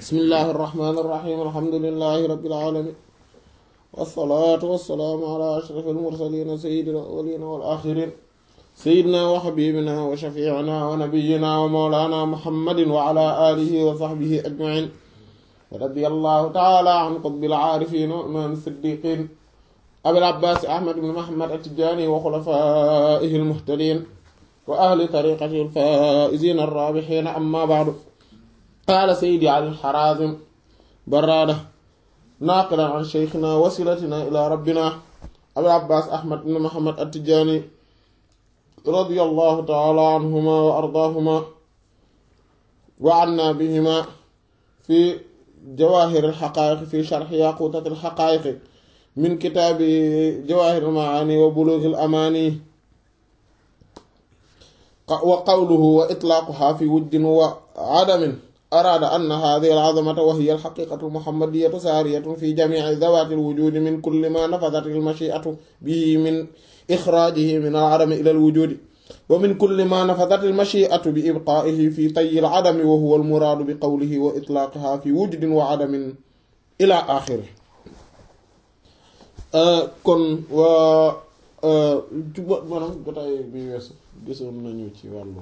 bismillahi irrahmani irrahim alhamdulilahi rabbil alamin wassalaatu wassalaamu ala ashrafil mursalin sayyidil awwalin wal axirin sayyidina wa habibina wa shafiicina wa nabiyyina wa mawlana muhammadin wa ala alihi wa sahbihi ajmain wa radiyallahu taala an qutbil aarifin wa imaam siddiqin abil abbaas ahmad ibn muhammad at-tijaani wa xulafaa'ihi al-muhtadiin wa ahli tariiqatihi al-faa'iziina ar-raabihiin amma ba'du qaala sayyidi ali al-haraazim baraada naaqilan an shaykhinaa wasilatinaa ilaa rabbinaa abil abbaas ahmad ibn muhammad at-tijaani radiyallahu taala anhumaa wa ardaahumaa wa annaa bihimaa fi jawaahir al-haqaa'iq fi sharhi yaquutat al-haqaa'iq min kitaabi jawaahir al-macaani wa buluug al-amaani wa qawluhu wa itlaaquhaa fi wujdin wa cadamin araada anna haadihi al-cazamata wa hiya al-xaqiiqatu al-muhammadiyatu saariyatun fi jamiici dawaati al-wujuudi min kulli maa nafadat al-mashii'atu bihi min ixraajihi min al-cadami ila al-wujuudi wa min kulli maa nafadat al-mashii'atu bi ibqaa'ihi fi tayyi al-cadami wa huwa al-muraadu bi qawlihi wa itlaaqihaa fi wujdin wa cadamin ilaa aaxirihi kon waa maanaam jotaay bi weesu gisoon nañu ci wàllu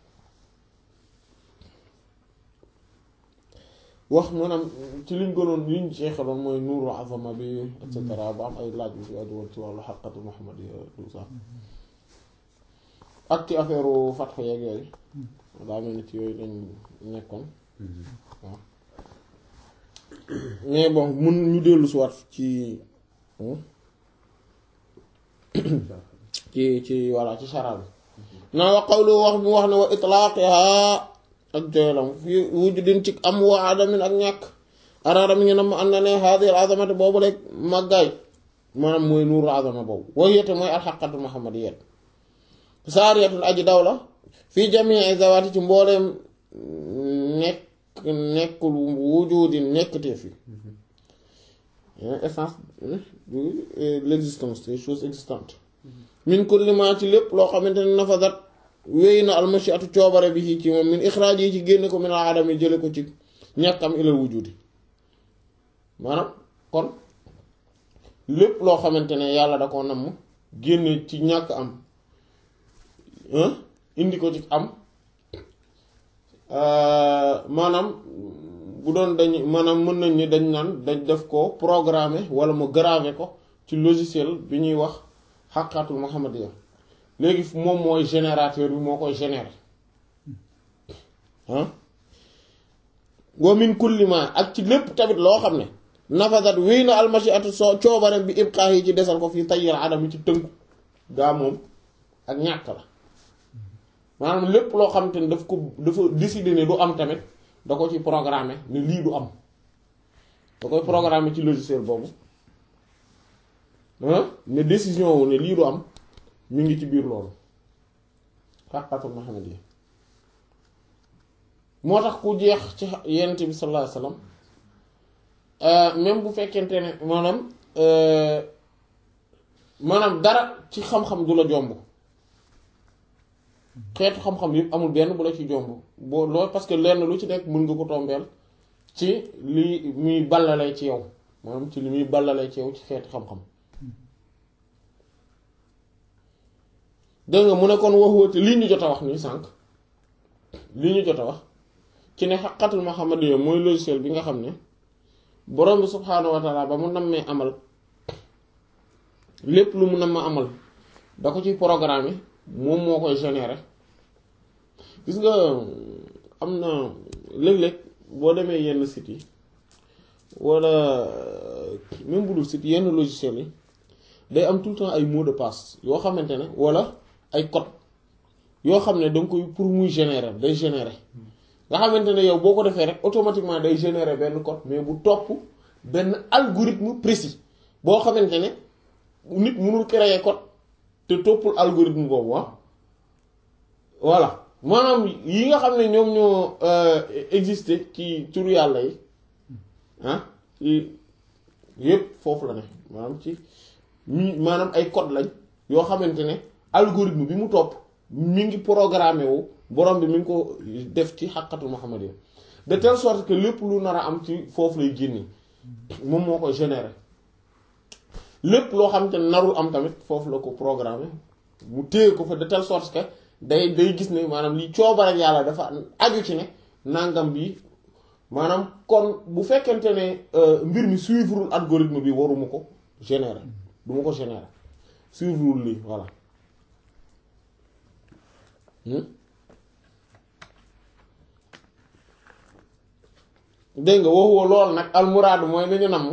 wax maanaam ci liñ gënoon liñ jeexaloon mooy nuuru azama bi et cetera ba am ay laaj bi ci aju woon ci wàllu xaqatu muhammadiya tout ça ak ci affaire fatxu yeeg yooyu daa mel ni ci yooyu lañ nekkoon waaw mais bon mun ñu dellu si waat ci ci ci voilà ci chara bi naa wa qawlu wax mu wax ne wa itlaaqiha ak joylam fii wujudin ci am wa adamin ak ñàkk araada mi ngi nam am na ne haadi al azamati boobu rek màggaay maanaam mooy nuuru azama boobu wayete mooy alxaqatu muhammadiyat saariyatul aji daw la fii jamii zawaati ci mbooleem nekk nekkul wujudin nekkteef yi essence de l'existence des choses existantes min kulli ma ci lépp loo xamante ne nafadat wéy na almashiatu coobare bi ci moom min ixraaj yi ci génne ko min al adam yi jële ko ci ñàkkam ilal wujudi maanaam kon lépp loo xamante ne yàlla da ko namm génne ci ñàkk am indi ko ci am maanaam bu doon dañ maanaam mën nañ ni dañ naan dañ def ko programmer wala mu graver ko ci logiciel bi ñuy wax xaqatul muhammadiya léegi moom mooy générateur bi moo koy générer ah wa min kulli ma ak ci lépp tamit loo xam ne nafadat wéy na almashiatu soo coobarem bi ibqaax yi ci desal ko fii tayyir adam yi ci tënku gaa moom ak ñàkk la maanaam lépp loo xam te ne daf ko dafa décider ne du am tamit da ko ci programmer ne lii du am da koy programmer ci logiciel boobu ne décision wu ne lii du am mi ngi ci biir loolu xaqatul Muhammad yi moo tax ku jeex ci yonent bi sallallahu alayhi wasallam même bu fekkente ne maanaam maanaam dara ci xam-xam du la jomb xeetu xam-xam yëpp amul benn bu la ci jomb boo loolu parce que lenn lu ci nekk mën nga ko tombeel ci li muy ballalee ci yow maanaam ci li muy ballalee ci yow ci xeetu xam-xam dégg nga mu ne kon waxuwate lii ñu jot a wax nii sànq lii ñu jot a wax ci ne xaqatul muhammadiyya mooy logiciel bi nga xam ne borom bi subhaanahu wa taala ba mu nammee amal lépp lu mu namm amal da ko ci programme moom moo koy générer gis nga am na léeg-léeg boo demee yenn sites yi wala même bu dul site yenn logiciels yi day am tout le temps ay mot de passe yoo xamante ne wala ay code yoo xam ne danga koy pour muy générer day générer nga xamante ne yow boo ko defee rek automatiquement day générer benn code mais bu topp benn algorithme précis boo xamante ne nit mënul créer code te toppul algorithme boobu ah voilà maanaam yi nga xam ne ñoom ñoo exister ci turu yàlla yi ah yépp foofu la ne maanaam ci maanaam ay code lañ yoo xamante ne algorithme bi mu topp mi ngi programmé wu borom bi mi ngi ko def ci xaqatul muhammadiyya de telle sorte que lépp lu nar a am ci foofu lay génne moom moo koy générer lépp loo xam te narul am tamit foofu la ko programmer mu téye ko fa de telle sorte que day day gis ne maanaam li coobar ak yàlla dafa aju ci ne nangam bi maanaam kon bu fekkente ne mbir mi suivre algorithme bi waruma ko générer du ma ko générer suivre lii voilà dégg nga waxuwa lool nag almuraadu mooy li ñu namm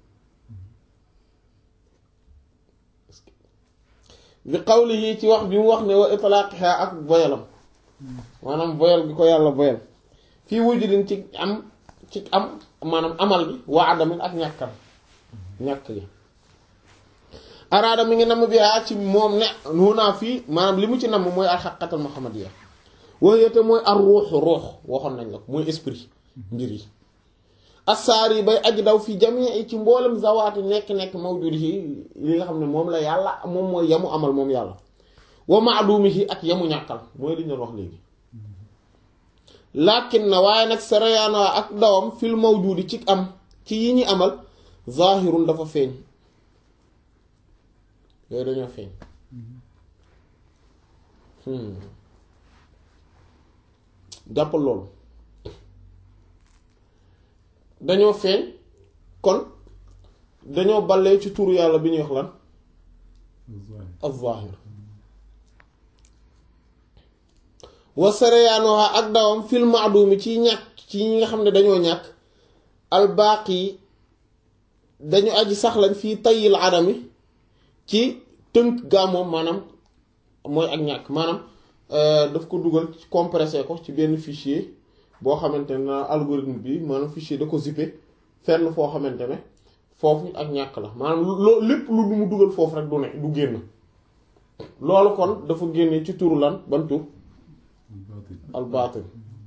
bi qawlihi ci wax bi mu wax ne wa itlaaqiha ak boyalam maanaam boyal gi ko yàlla boyal fii wujudin ci am ci am maanaam amal gi waa adamin ak ñàkkal ñàkk gi araada mi ngi namm bi aa ci moom ne nuunaa fii maanaam li mu ci namm mooy alxaqatal muhammadiya waxyete mooy ar ruuxu ruux waxoon nañ la ko mooy esprit mbir yi assaar yi bay aji daw fi jamii ci mboolem zawaati nekk-nekk mawjudi yi li nga xam ne moom la yàlla moom mooy yamu amal moom yàlla wa maadumihi ak yamu ñàkkal mooy li ñu wax léegi lakin na waaye nag sarayaana ak dawam fil mawjudi ci am ci yi ñi amal zahirun dafa feeñ yooyu dañoo feeñ jàppal loolu dañoo feeñ kon dañoo ballee ci turu yàlla bi ñuy wax lan az-zahir wa sarayaanoha ak dawam fil ma'dumi ci ñàkk ci ñi nga xam ne dañoo ñàkk albaaqi dañu aji sax lañ fii tayil adami ci tënk gaa moom maanaam mooy ak ñàkk maanaam daf ko dugal compressé ko ci benn fichier boo xamante ne algorithme bi maanaam fichier da ko zippé fenn foo xamante ne foofu ak ñàkk la maanaam loo lépp lu du mu dugal foofu rek du ne du génn loolu kon dafa génne ci turu lan ban tur al baatin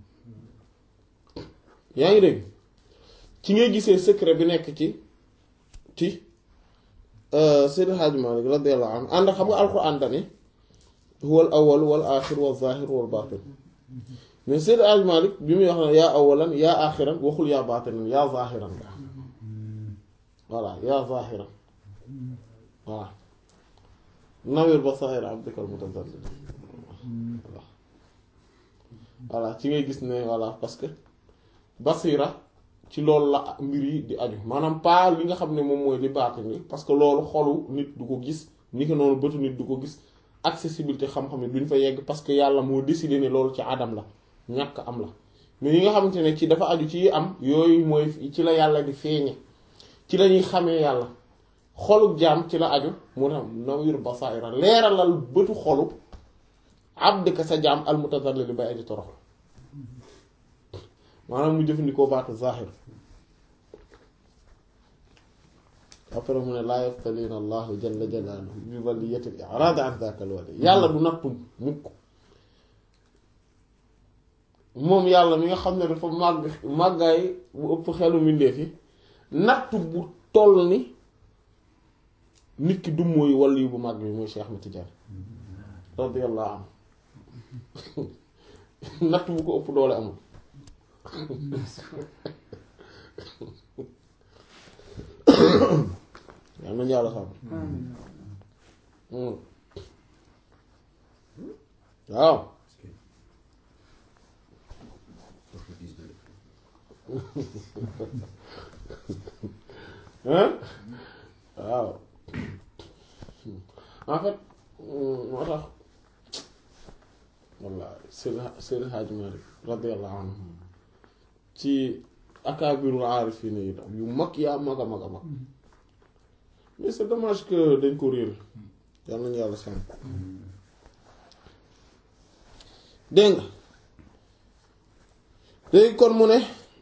yaa ngi dégg ci ngay gisee secret bi nekk ci ci Seydi Hadji Malick radiyallahu anhu ànd xam nga alxuraan dani huwal awwal wal aaxir wal zaahir wal baatin mais Seydi Hadji Malick bi muy wax ne yaa awalan yaa aaxiran waxul yaa baatinan yaa zaahiran nga voilà yaa zaahiran voilà nawir basaa'ir abdikal mutazallil voilà ci ngay gis ne voilà parce que basira ci loolu la mbir yi di aju maanaam pas li nga xam ne moom mooy li baatin ni parce que loolu xolu nit du ko gis ni ko noonu bëtu nit du ko gis accessibilité xam-xam ne duñ fa yegg parce que yàlla moo décidé ne loolu ci adam la ñàkk am la mais yi nga xamante ne ci dafa aju ci am yooyu mooy ci la yàlla di feeñe ci la ñuy xamee yàlla xolu jaam ci la aju mu tax nawir basaira leeralal bëtu xolu abdika sa jaam al mutazallil bay aji torox maanaam mu jëfandikoo baatu zahir après mu ne laa yaftalina allahu jalla jalaaluhu bi waliyati al i'raad an zaaka al wali yàlla du nattu mukk moom yàlla mi nga xam ne dafa màgg màggaay bu ëpp xelu mbindeef yi nattu bu toll ni nit ki dum mooy wàll yu bu màgg bi mooy Cheikh Ahmed Tidiane radiyallahu anhu natt bu ko ëpp doole amul yal nañu yàlla sàmm waaw waaw en fait moo tax walla Seydi Seydi Hadji Malick radiyallahu anhu ci akaabirul aarifiin yi yu mag yaa mag a mag a mag mais c'est dommage que dañ ko réer yal nañu yàlla sàmm dégg nga léegi kon mu ne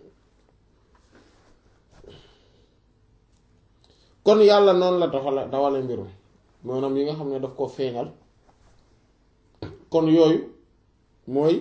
kon yàlla noonu la doxale dawale mbirum maanaam yi nga xam ne daf ko feeñal kon yooyu mooy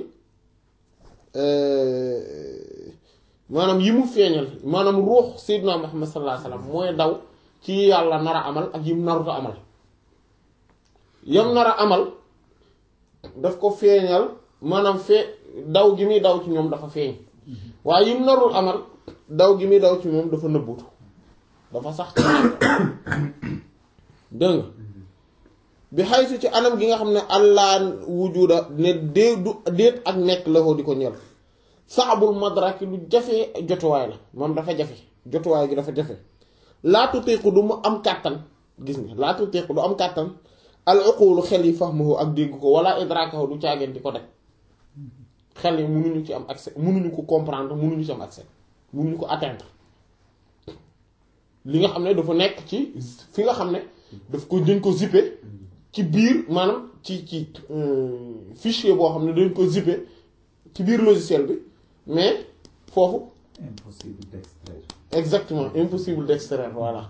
maanaam yi mu feeñal maanaam ruux sayyidina Muhammad sallallahu alayhi wasallam mooy daw ci yàlla nar a amal ak yim naruta amal yam nar a amal daf ko feeñal maanaam fee daw gi muy daw ci ñoom dafa feeñ waaye yim narul amal daw gi muy daw ci moom dafa nëbbutu dafa sax ci dégg nga bi xaysu ci anam gi nga xam ne allah wujuda ne dee du déet ak nekk la ko di ko ñel saxabul madraki lu jafe jotuwaay la moom dafa jafe jotuwaay gi dafa jafe laatu teeku du mu am kàttan gis nga laatu teeku du am kàttan al uqulu xel yi fahmuhu ak dégg ko wala idrakahu du caageen di ko def xel yi mënuñu ci am accès mënuñu ko comprendre mënuñu ci am accès mënuñu ko atteindre li nga xam ne dafa nekk ci fi nga xam ne daf ko dañ ko zipper ci biir maanaam ci ci fichier boo xam ne dañ ko zipper ci biir logiciel bi mais foofu impossible d'extraire. exactement impossible d'extraire voilà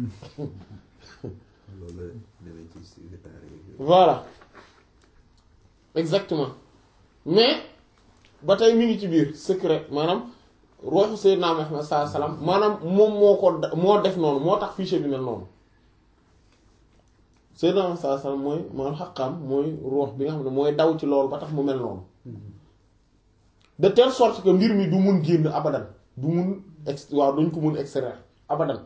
loolu la demee ci secrétaire yi. voilà exactement mais ba tey mi ngi ci biir secret maanaam ruuxu Seydina Muhammad sallallahu alayhi wasallam maanaam moom moo ko moo def noonu moo tax fichier bi mel noonu Seydina Muhammad sallallahu alayhi wasallam mooy maanaam xaqaam mooy ruux bi nga xam ne mooy daw ci loolu ba tax mu mel noonu de telle sorte que mbir mi du mun génn abadan du mun ex waaw duñ ko mun extraire abadan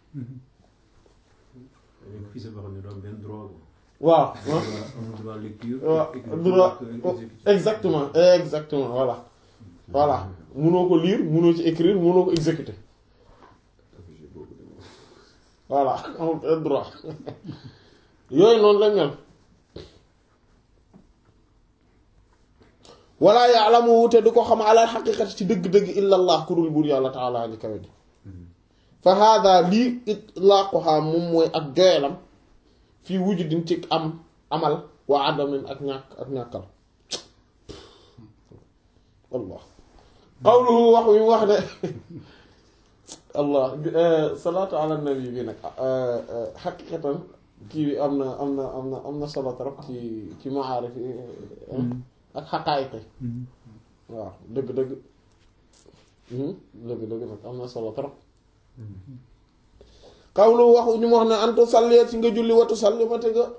avec fii sa boo xam ne doo am benn droit bu. waaw amul droit lecture. waaw écriture, droit exécution. exactement exactement voilà voilà munoo ko lire munoo ci écrire munoo ko exécuter obligé boobu de moom. voilà amul benn droit yooyu noonu lañ mel wala ya'lamu te du ko xam ala xaqiqati ci dëgg-dëgg illa allah ku dul buur yàlla taala li kawe ji fa hada lii itlaaquha moom mooy ak joyelam fii wujudin ci am amal wa adamin ak ñàkk ak ñàkkal allah qawluhu wax wi mu wax ne allah salaatu ala nabi bi nag xaqiqatan kii bi am na am na am na am na solo trop ci ci maarif yi ak xaqaayiq waaw dëgg dëgg dëgg dëgg nag am na solo trop xawlu waxu ñu mu wax ne antu salliet si nga julli watu salli ma te nga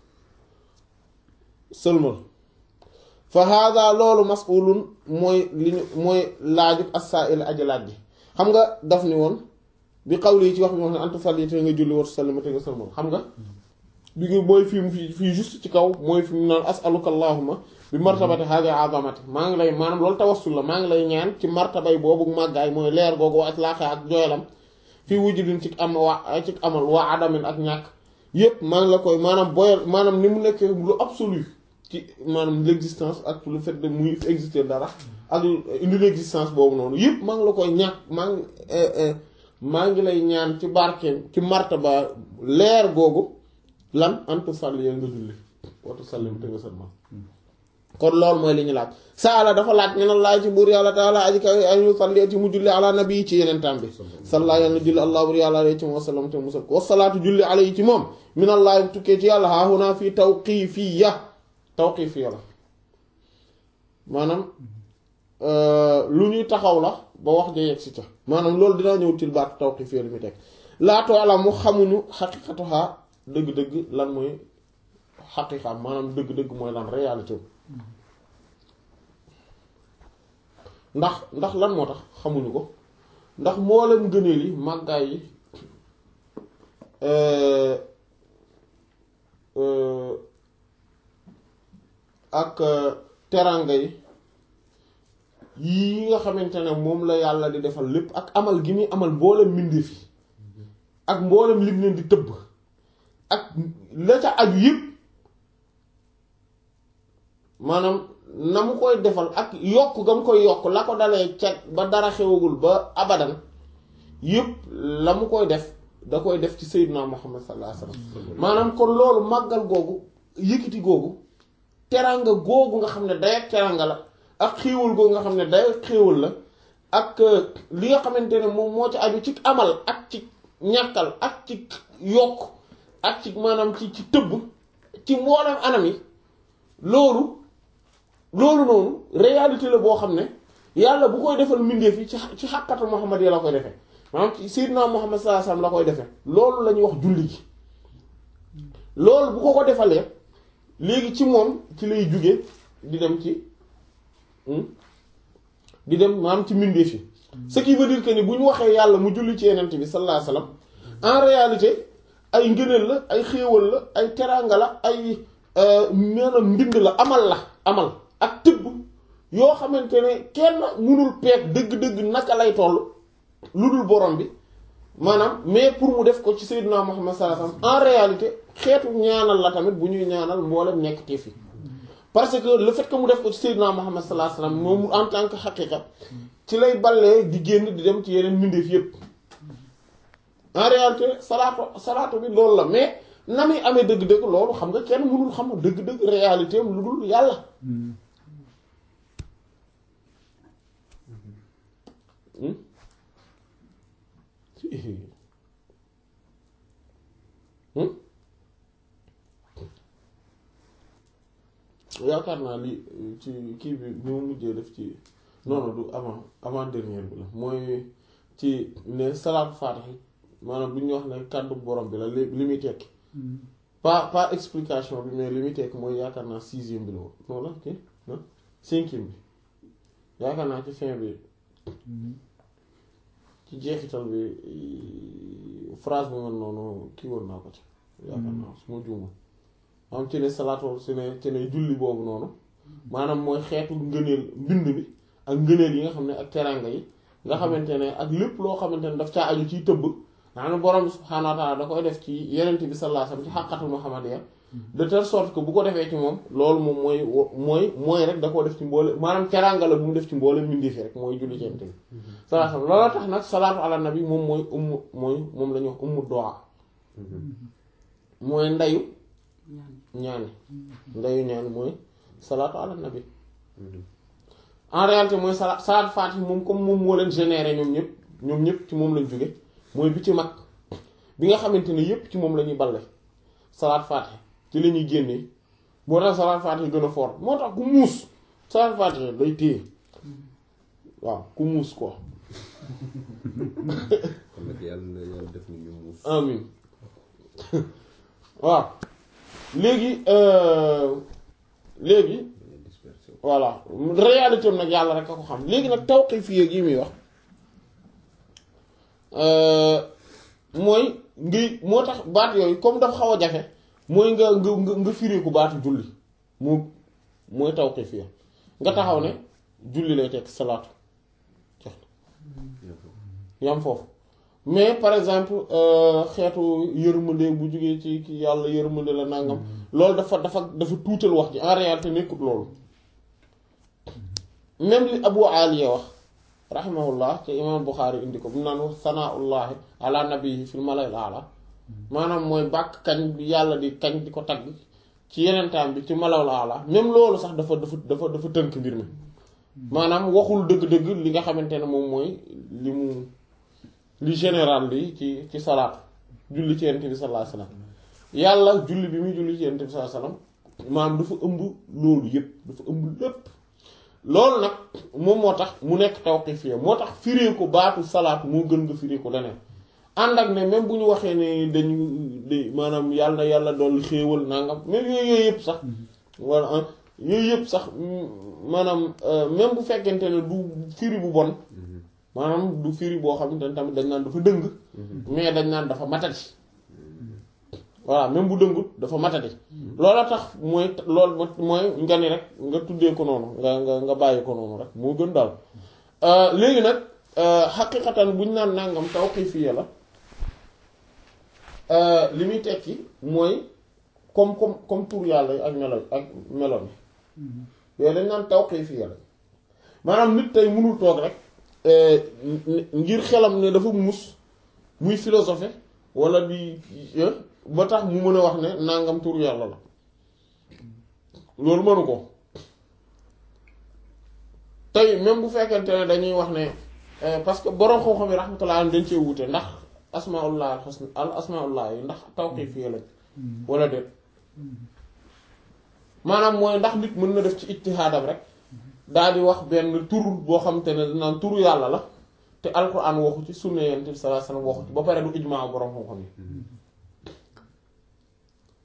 sëlmal fa hada loolu mas'ulun mooy li ñu mooy laajub as-sa'il aji laaj ji xam nga daf ni woon bi xawli yi ci wax bi wax ne antu salliet te nga julli watu salli ma te nga sëlmal xam nga bi nga mooy fii mu fii fii juste ci kaw mooy fi mu naan as'aluka allahumma bi martabati hadi azamati maa ngi lay maanaam loolu tawassul la maa ngi lay ñaan ci martabay boobu màggaay mooy leer googu wa itlaaqa ak jooyalam fii wujudin ci am wa ci amal waa adamin ak ñàkk yépp maa ngi la koy maanaam boyal maanaam ni mu nekkee lu absolu ci maanaam l'existence ak le fait de muy exister dara ak une l'existence boobu noonu yépp maa ngi la koy ñàkk maa ngi maa ngi lay ñaan ci barkeem ci martaba leer googu lan antu salli nga julli watu sallim te nga sëlmal kon loolu mooy li ñu laaj saala dafa laaj ñu ne laaj ci buur yàlla taala aji kaw añu salli ci mu julli ala nabi ci yeneen tam bi salla yàlla julli allah buur yàlla alayhi ci moom wasallam te musal ko wasalaatu julli alayhi ci moom minallahi tukkee ci yàlla haahuna fii tawqifiya tawqifiya la maanaam lu ñuy taxaw la ba wax ja yegg si ca maanaam loolu dinaa ñëw til baatu tawqifiya li muy teg laatoo ala mu xamuñu xaqiqatuha dëgg-dëgg lan mooy xaqiqaam maanaam dëgg-dëgg mooy lan réalité ndax ndax lan moo tax xamuñu ko ndax mboolem gëneel yi màggaay yi ak teranga yi yi nga xamante ne moom la yàlla di defal lépp ak amal gi muy amal mboolem mbindeef yi ak mboolem lim leen di tëbb ak la ca aju yëpp maanaam na mu koy defal ak yokk ga mu koy yokk la ko dalee ca ba dara xewagul ba abadan yëpp la mu koy def da koy def ci Seydina Muhammad sallallahu alayhi wasallam maanaam kon loolu màggal googu yëkkati googu teranga googu nga xam ne day ak teranga la ak xéewal googu nga xam ne day ak xéewal la ak li nga xamante ne moom moo ci aju ci amal ak ci ñàkkal ak ci yokk ak ci maanaam ci ci tëbb ci mboolem anam yi loolu loolu noonu réalité la boo xam ne yàlla bu koy defal mbindeef yi ci ci xàqatu Muhammad yi la koy defee maanaam ci Seydina Muhammad sallallahu alayhi wasallam la koy defee loolu la ñuy wax julli gi loolu bu ko ko defalee léegi ci moom ci lay jóge di dem ci di dem maanaam ci mbindeef yi ce qui veut dire que ni bu ñu waxee yàlla mu julli ci yenent bi sallallahu alayhi wasallam en réalité ay ngëneel la ay xéewal la ay teraanga la ay maanaam mbind la amal la amal ak tëbb yoo xamante ne kenn mënul peeg dëgg-dëgg naka lay toll lu dul borom bi maanaam mais pour mu def ko ci Seydina Muhammad sallallahu alayhi wasallam en réalité xeetu ñaanal la tamit bu ñuy ñaanal mboolem nekk te fi parce que le fait que mu def ko ci Seydina Muhammad sallallahu alayhi wasallam moom en tant que xaqiqa ci lay ballee di génn di dem ci yeneen mbindeef yépp en réalité salaatu salaatu bi loolu la mais na muy amee dëgg-dëgg loolu xam nga kenn mënul xam dëgg-dëgg réalité am lu dul yàlla yaakaar naa li ci kii bi bi mu mujjee def ci non non du avant avant dernière bi la mooy ci ne salaatu faatiha maanaam bu ñu wax ne kàddu borom bi la li li muy tekki pas pas explication bi mais li muy tekki mooy yaakaar naa sixième bi la woon non la kii cinquième bi yaakaar naa ci fin bi ci jeexital bi phrase bi man noonu kii woon naa ko ci yaakaar naa su ma juuma am ci ne salaatu ci ne ci ne julli boobu noonu maanaam mooy xeetu ngëneel mbind bi ak ngëneel yi nga xam ne ak teranga yi nga xamante ne ak lépp loo xamante ne daf caa aju ciy tëbb nga xam ne borom bi subhaanahu wa taala da koy def ci yenent bi sallallahu alayhi wasallam ci xàqatul muhammadiyya de telle sorte que bu ko defee ci moom loolu moom mooy mooy mooy rek da koo def ci mboole maanaam teranga la bu mu def ci mboole mbindi fi rek mooy julli ci yenent bi sallallahu alayhi wasallam looloo tax nag salaatu ala nabi moom mooy ummu mooy moom la ñuy wax ummu du'a mooy ndayu ñaan ndayu ñaan mooy salaatu ala nabi en réalité mooy sala salaat faatih moom comme moom moo leen généré ñoom ñëpp ñoom ñëpp ci moom lañ jóge mooy bi ci mag bi nga xamante ne yépp ci moom la ñuy balle salaat faatih ci la ñuy génnee moo tax salaat faatih gën a fort moo tax ku muus salaat faatih day téye waaw ku muus quoi kon nag yàlla na yàlla def ni ñu muus. amin waaw léegi léegi dispersion. voilà réalité am nag yàlla rek a ko xam léegi nag tawqif yi yi muy wax mooy ngi moo tax baat yooyu comme dafa xaw a jafe mooy nga nga nga nga firiku baatu julli mu mooy tawqif yi nga taxaw ne julli lay tekk salaatu jox yam foofu mais par exemple xeetu yërmande bu jógee ci ki yàlla yërmande la nangam loolu dafa dafa dafa tuutal wax ji en réalité nekkut loolu même li Abu Aliya wax rahimahullah ci imam Bukhari indi ko bu naan wax sanaullahi ala nabihi fil malayil ala maanaam mooy bàkk kañ bi yàlla di kañ di ko tagg ci yeneen taam bi ci malawul ala même loolu sax dafa dafa dafa dafa tënk mbir mi maanaam waxul dëgg-dëgg li nga xamante ne moom mooy li mu li général li ci ci salaat julli ci yonent bi sallallahu alayhi wasallam yàlla julli bi muy julli ci yonent bi sallallahu alayhi wasallam maanaam dafa ëmb loolu yépp dafa ëmb lépp loolu nag moom moo tax mu nekk tawqifiyya moo tax firee ko baatu salaat moo gën nga firee ko leneen ànd ak ne même bu ñu waxee ne dañu de maanaam yàlla na yàlla dolli xéewal nangam même yooyu yooyu yëpp sax wala yooyu yëpp sax maanaam même bu fekkente ne du firi bu bon maanaam du firi boo xamante ne tamit dañ naan dafa dëng mais dañ naan dafa matati voilà même bu dëngut dafa matati loola tax mooy loolu mooy nga ni rek nga tuddee ko noonu nga nga nga bàyyi ko noonu rek moo gën daal léegi nag xaqiqatan bu ñu naan nangam tawqifiya la li muy tekki mooy comme comme comme tur yàlla yi ak melo ak melo mi yooyu dañ naan tawqifiya la maanaam nit tey mënul toog rek ngir xelam ne dafa muus muy philosophe wala di ba tax mu mën a wax ne nangam tur yàlla la loolu mënu ko tey même bu fekkente ne dañuy wax ne parce que borom xam-xam yi rahmatullah dañ cee wute ndax asmaullah al husna al asmaullah yi ndax tawqifiyya lañ wala déet maanaam mooy ndax nit mën na def ci ijtihaadam rek daal di wax benn tur boo xamante ne naan turu yàlla la te alquran waxu ci sunna yonent bi sallallahu alayhi wasallam waxu ci ba pare du ijmaa borom xam-xam yi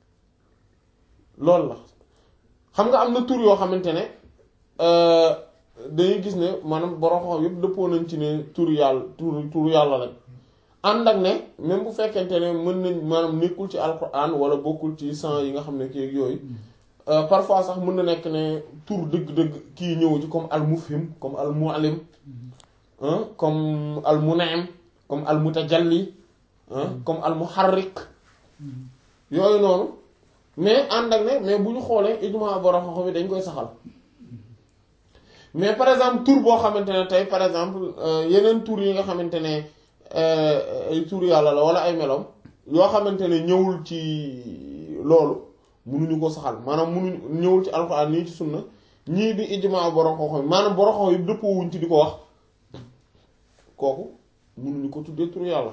loolu la xam nga am na tur yoo xamante ne dañuy gis ne maanaam borom xam yëpp dëppoo nañ ci ne turu yàlla turu turu yàlla lañ ànd ak ne même bu fekkente ne mën nañ maanaam nekkul ci alquran wala bokkul ci sang yi nga xam ne kii ak yooyu parfois sax mën na nekk ne tur dëgg-dëgg kii ñëw ci comme al mufhim comme al muallim comme al munaim comme al mutajalli comme al muharrik yooyu noonu mais ànd ak ne mais bu ñu xoolee ijma borom xam-xam yi dañ koy saxal mais par exemple tur boo xamante ne tey par exemple yeneen tur yi nga xamante ne ay tur yàlla la wala ay melom yoo xamante ne ñëwul ci loolu munuñu ko saxal maanaam munuñu ñëwul ci alxuraan nii ci sunna ñii di ijma borom xam-xam yi maanaam borom xam-xam yi dëppoo wuñ ci di ko wax kooku munuñu ko tuddee tur yàlla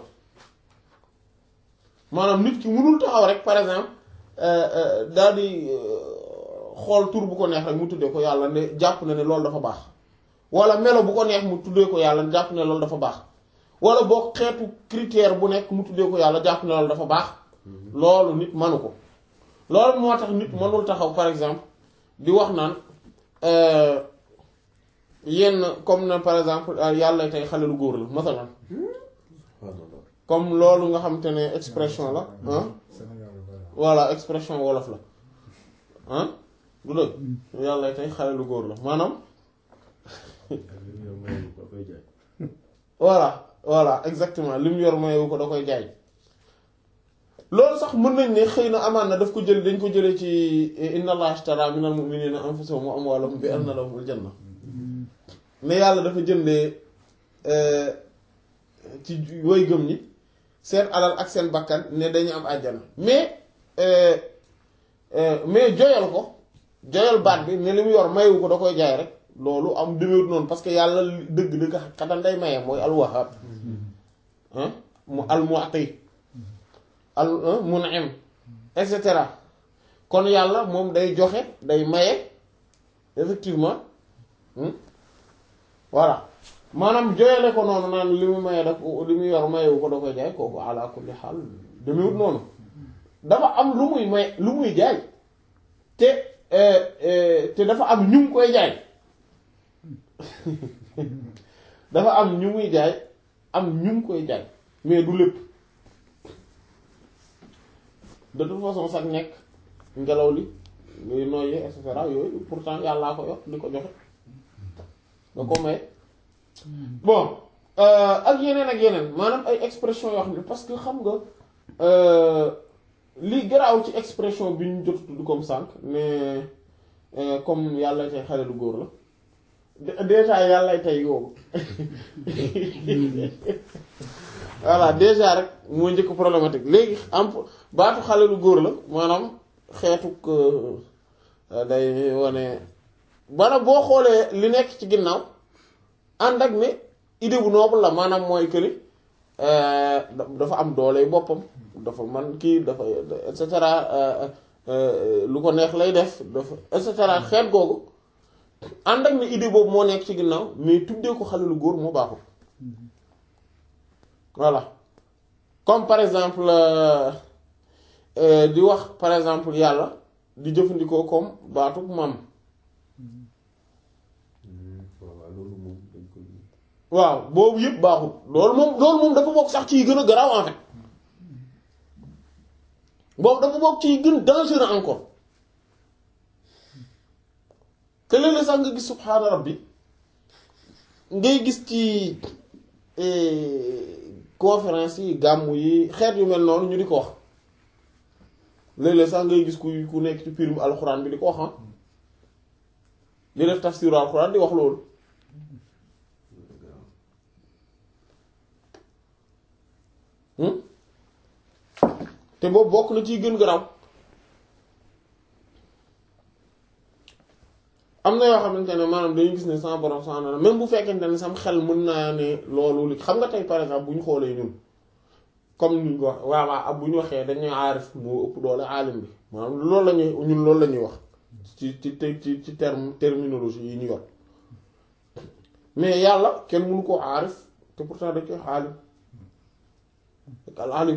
maanaam nit ki munul taxaw rek par exemple daal di xool tur bu ko neex rek mu tuddee ko yàlla ne jàpp na ne loolu dafa baax wala melo bu ko neex mu tuddee ko yàlla jàpp ne loolu dafa baax wala boo xeetu critère bu nekk mu tuddee ko yàlla jàpp ne loolu dafa baax loolu nit manu ko loolu moo tax nit mënul taxaw par exemple di wax naan yenn comme na par exemple yàlla tey xale lu góor la masalan comme loolu nga xam te ne expression la ah voilà expression wolof la ah du dëgg yàlla tey xale lu góor la maanaam voilà voilà exactement li mu yor mayewu ko da koy jaay loolu sax mën nañ ne xëy na amaan na daf ko jël dañ ko jëlee ci inna allaha ashtara minal mu'minina anfusahum wa amwalahum bi anna lahumul janna ne yàlla dafa jëndee ci woy gëm ñi seen alal ak seen bakkan ne dañu am àjjana mais mais joyal ko joyal baat bi ne li mu yor mayewu ko da koy jaay rek loolu am demeewut noonu parce que yàlla dëgg-dëgg xatan day maye mooy alwahab mu almu'ti al mun'im et cetera kon yàlla moom day joxe day maye effectivement voilà maanaam joyale ko noonu naan li mu maye daf li mu yor mayewu ko da koy jaay kooku ala kulli xaal demeewut noonu dafa am lu muy may lu muy jaay te te dafa am ñu ngi koy jaay dafa am ñu muy jaay am ñu ngi koy jaay mais du lépp de toute façon sax nekk ngelaw li ngay noyyee et cetera yooyu pourtant yàllaa ko yor di ko joxe nga ko may bon ak yeneen ak yeneen maanaam ay expression yoo xam ne parce que xam nga li garaaw ci expression bi ñu jot tudd comme sànq mais comme yàlla tey xale lu góor la déjà yàlla tey yoobu voilà déjà rek moo njëkk problématique léegi am baatu xale lu góor la maanaam xeetuk day wane bana boo xoolee li nekk ci ginnaaw ànd ak ne idée bu noble la maanaam mooy këli dafa am doole boppam dafa man kii dafa et cetera lu ko neex lay def dafa et cetera xeet googu ànd ak ne idée boobu moo nekk ci ginnaaw mais tuddee ko xale lu góor moo baaxul voilà comme par exemple di wax par exemple yàlla di jëfandikoo comme baatu maam waaw boobu yëpp baaxul loolu moom loolu moom dafa bokk sax ci gën a garaaw en fait boobu dafa bokk ci gën dangereux encore te léeg-léeg sax nga gis subhaana rabbi ngay gis ci conférence yi gàmmu yi xeet yu mel noonu ñu di ko wax léeg-léeg sax ngay gis ku ku nekk ci pirim alxuraan bi di ko wax ah di def tafsiru alxuraan di wax loolu te boobu bokk na ciy gën garaaw am na yoo xamante ne maanaam dañuy gis ne sama borom subhaanahu même bu fekkente ne sam xel mën naa ne loolu li xam nga tey par exemple bu ñu xoolee ñun comme ni ñu ko wax waaw waaw bu ñu waxee dañuy aarif moo ëpp doole aalim bi maanaam loolu la ñuy ñun loolu la ñuy wax ci ci ci ci terme terminologie yi ñu yor mais yàlla kenn mënu koo aarif te pourtant dañ koy aalim ak al alim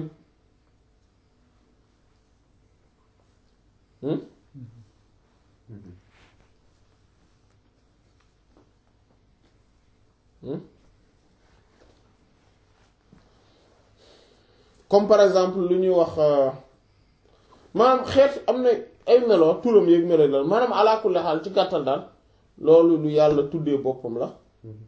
comme par exemple lu ñuy wax maanaam xeet am na ay melo turam yeeg melo la maanaam ala kulli xaal ci gàttal daal loolu lu yàlla tuddee boppam la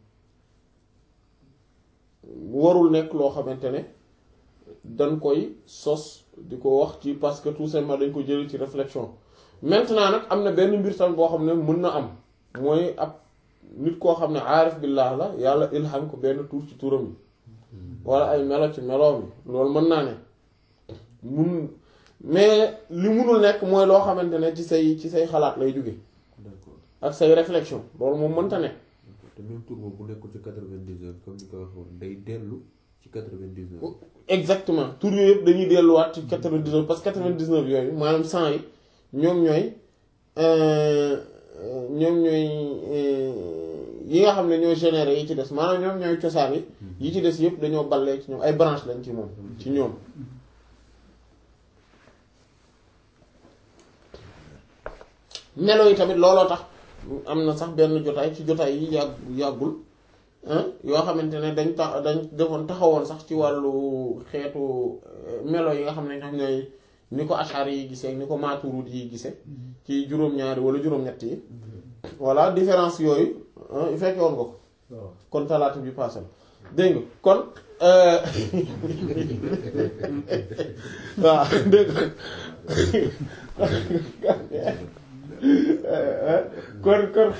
warul nekk loo xamante ne dañ koy sos di ko wax ci parce que tout simplement dañ ko jëlee ci réflexion maintenant nag am na benn mbir tam boo xam ne mën na am mooy ab nit koo xam ne aarif billah la yàlla ilham ko benn tur ci turam yi wala ay melo ci meloom yi loolu mën naa ne mun mais li munul nekk mooy loo xamante ne ci say ci say xalaat lay jóge d'accord ak say réflexion loolu moom mënta ne te même tour boobu bu nekkul ci quatre-vingt-dix-neuf comme ni ko waxoon day dellu ci quatre-vingt-dix-neuf exactement tur yooyu yëpp dañuy delluwaat ci 99 parce que 99 yooyu maanaam 100 yi ñoom ñooy euh, euh, ñoom ñooy euh, yi nga xam ne ñooy généré yi ci des maanaam ñoom ñooy cosaan yi yi ci des yëpp dañoo ballee ci ñoom ay branche lañ ci moom ci ñoom melo yi tamit looloo tax am na sax benn jotaay ci jotaay yi yàgg yàggul ah yoo xamante ne dañ tax dañ defoon taxawoon sax ci wàllu xeetu euh, melo yi nga xam ne ñoom ñooy ni ko ashari yi gisee ni ko maturud yi gisee ci juróom-ñaari wala juróom-ñett yi voilà différence yooyu ah fekke woon nga ko waaw kon talaata bi passé dégg nga kon euh, waaw dégg nga kon kon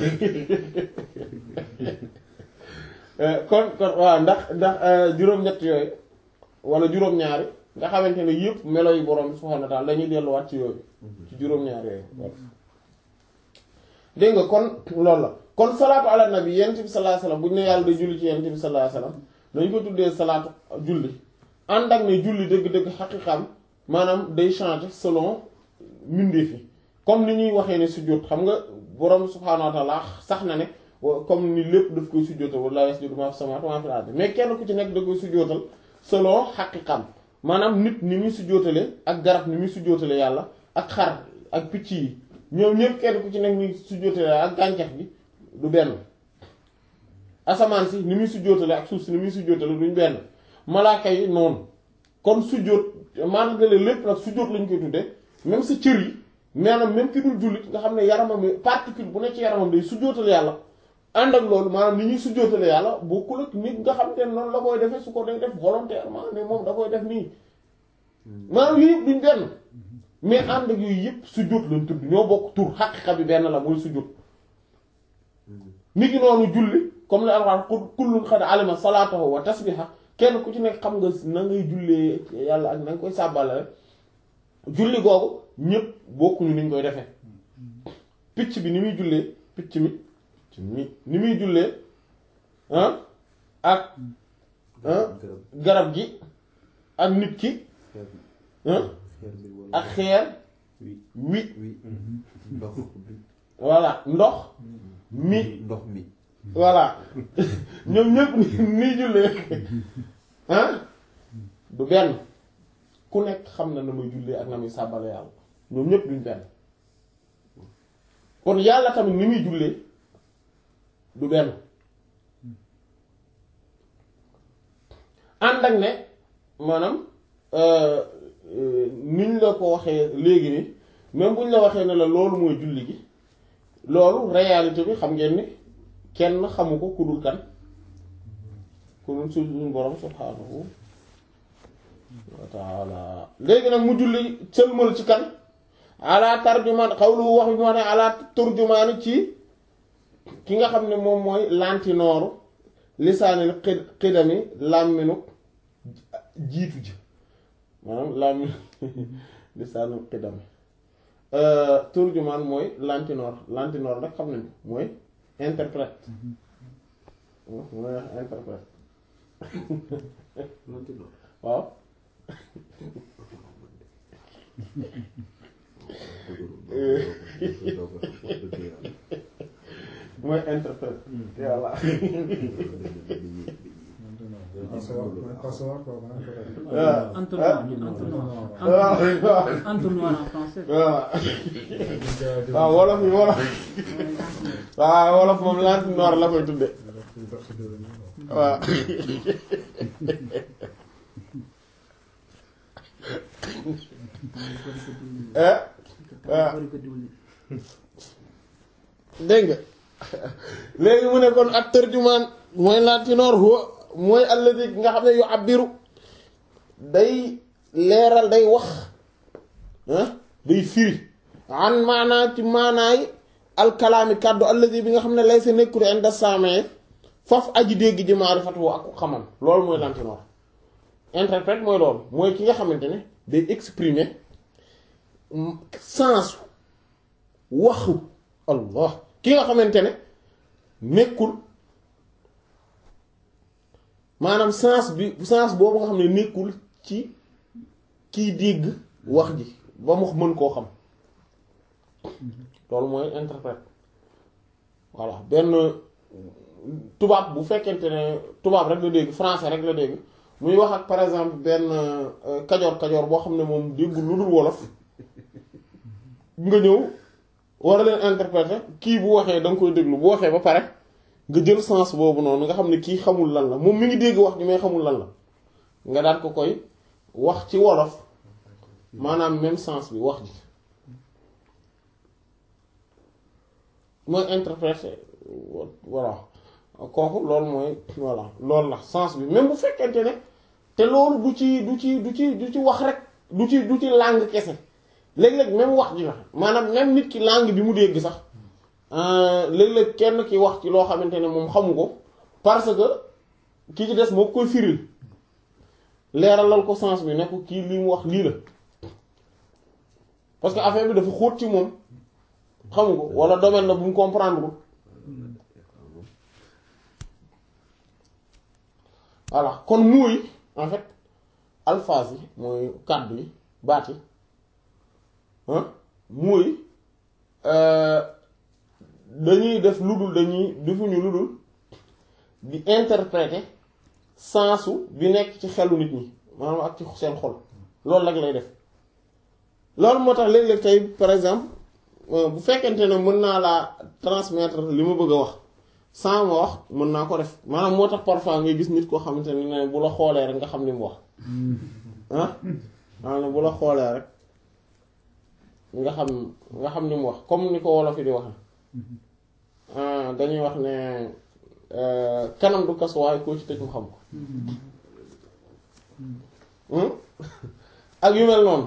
kon kon waaw ndax ndax juróom-ñett yooyu wala juróom-ñaari nga xamante ne yëpp melo yu borom subhaanahu wa ta'aala dañuy delluwaat ci yooyu ci juróom-ñaari yooyu voilà dégg nga kon loolu la kon salaatu ala nabi yent bi sallallahu alayhi wasallam bu ñu ne yàlla day julli ci yent bi sallallahu alayhi wasallam dañ ko tuddee salaatu julli ànd ak ne julli dëgg-dëgg xaqiqam maanaam day changer selon mbindeef yi comme ni ñuy waxee ne sujjóot xam nga borom subhaanahu wa ta'aala sax na ne wa- comme ni lépp daf koy sujjóotal wala yasjudu maa fi samaawaati wa maa fil ardi mais kenn ku ci nekk da koy sujjóotal selon xaqiqam maanaam nit ni muy sujjóotale ak garab ni muy sujjóotale yàlla ak xar ak picc yi ñoom ñëpp kenn ku ci nekk ni sujjóotale ak gàncax gi du benn asamaan si ni muy sujjóotale ak suuf si ni muy sujjóotale duñ benn malaaka yi noonu kon sujjóot malgré lépp nag sujjóot lañ koy tuddee même sa cër yi maanaam même ki dul jullit nga xam ne yaramam yi particule bu ne ci yaramam day sujjóotale yàlla ànd ak loolu maanaam ni ñuy sujjóotale yàlla bokkul ak nit nga xam te ne noonu la koy defee su ko day def volontairement ne moom da koy def nii maanaam yooyu yëpp duñ benn mais ànd ak yooyu yëpp sujjóot lañ tudd ñoo bokk tur xaqiqa bi benn la mooy sujjóot nit ki noonu julli comme li alxuraan ku kullun xad alima salaatahu wa tasbiha kenn ku ci nekk xam nga na ngay jullee yàlla ak na nga koy sàbbale rek julli googu ñëpp bokkuñu ni ñu koy defee picc bi ni muy jullee picc mi picc mi ni muy jullee ah ak ah garab garab gi ak nit ki xeer bi ah xeer bi wala ak xeer wi wi wi ndox bi voilà ndox mi ndox mi voilà ñoom ñëpp ni nii jullee ah du benn ku nekk xam na na muy jullee ak na muy sàbbale yàlla ñoom ñëpp duñ benn kon yàlla tamit ni muy jullee du benn ànd ak ne maanaam euh, euh, niñ la ko waxee léegi ni même buñ la waxee ne la loolu mooy julli gi loolu réalité bi xam ngeen ni kenn xamu ko ku dul kan ku dul suñu borom subhaanahu wa taala léegi nag mu julli sëlmal ci kan ala tarjumaan xawlu wax bi ma ne ala turjumaani ci ki nga xam ne moom mooy lantinooru lisaanil xid xidami làmminu jiitu ji maanaam làmminu lisaanil xidami turjumaan mooy lantinoor lantinoor nag xam nañu mooy interprète mooy wax interprète lantinoor waaw mooy interprète yàlla Passoire, quoi, hein, peut-être. waaw Entonnoir, entonnoir. waaw waaw Entonnoir en français. waaw waaw wolof yi wolof waaw wolof moom lantinoor la koy tudde waaw eh waaw dégg nga léegi mu ne kon ak tërjumaan mooy lantinoor huwa mooy alladi nga xam ne yu abbiru day leeral day wax ah day firi an maanaa ci maanaay alkalaami kàddu alladi bi nga xam ne lay sa nekkul inda saamee faf aji dégg ji maarifatu ak ku xamam loolu mooy lantinoor interprète mooy loolu mooy ki nga xamante ne day exprimer sens waxu allah ki nga xamante ne nekkul maanaam sens bi sens boobu nga xam ne nekkul ci kiy dégg wax ji ba mu mën koo xam loolu mooy interprète voilà benn tubaab bu fekkente ne tubaab rek la dégg français rek la dégg muy wax ak par exemple benn kajoor kajoor boo xam ne moom déggul lu dul wolof nga ñëw war a leen interpréter kii bu waxee da nga koy déglu bu waxee ba pare nga jël sens boobu noonu nga xam ne kii xamul lan la moom mi ngi dégg wax ji may xamul lan la nga daan ko koy wax ci wolof maanaam même sens bi wax ji mooy interpréter voilà kooku loolu mooy voilà loolu la sens bi même bu fekkente ne te loolu du ci du ci du ci du ci wax rek du ci du ci langue kese léeg-léeg même wax ji la maanaam même nit ki langue bi mu dégg sax léeg-léeg kenn ki wax ci loo xamante ne moom xamu ko parce que ki ci des moo koy firil leeralal ko sens bi ne ko kii li mu wax lii la parce que affaire bi dafa xóot ci moom xamu ko wala domaine la bu mu comprendre ko voilà kon mooy en fait alphase yi mooy kàddu yi baat yi mooy dañuy def lu dul dañuy defuñu lu dul di interpréter sensu bi nekk ci xelu nit ñi maanaam ak ci seen xol loolu rek lay def loolu moo tax léeg-léeg tey par exemple bu fekkente ne mën naa laa transmettre li ma bëgg a wax sans ma wax mën naa ko def maanaam moo tax parfois ngay gis nit koo xamante ne bu la xoolee rek nga xam li mu wax ah maanaam bu la xoolee rek nga xam nga xam ni mu wax comme ni ko wolof yi di wax dañuy wax ne kanam du kas waaye koo ci tëj mu xam ko ak yu mel noonu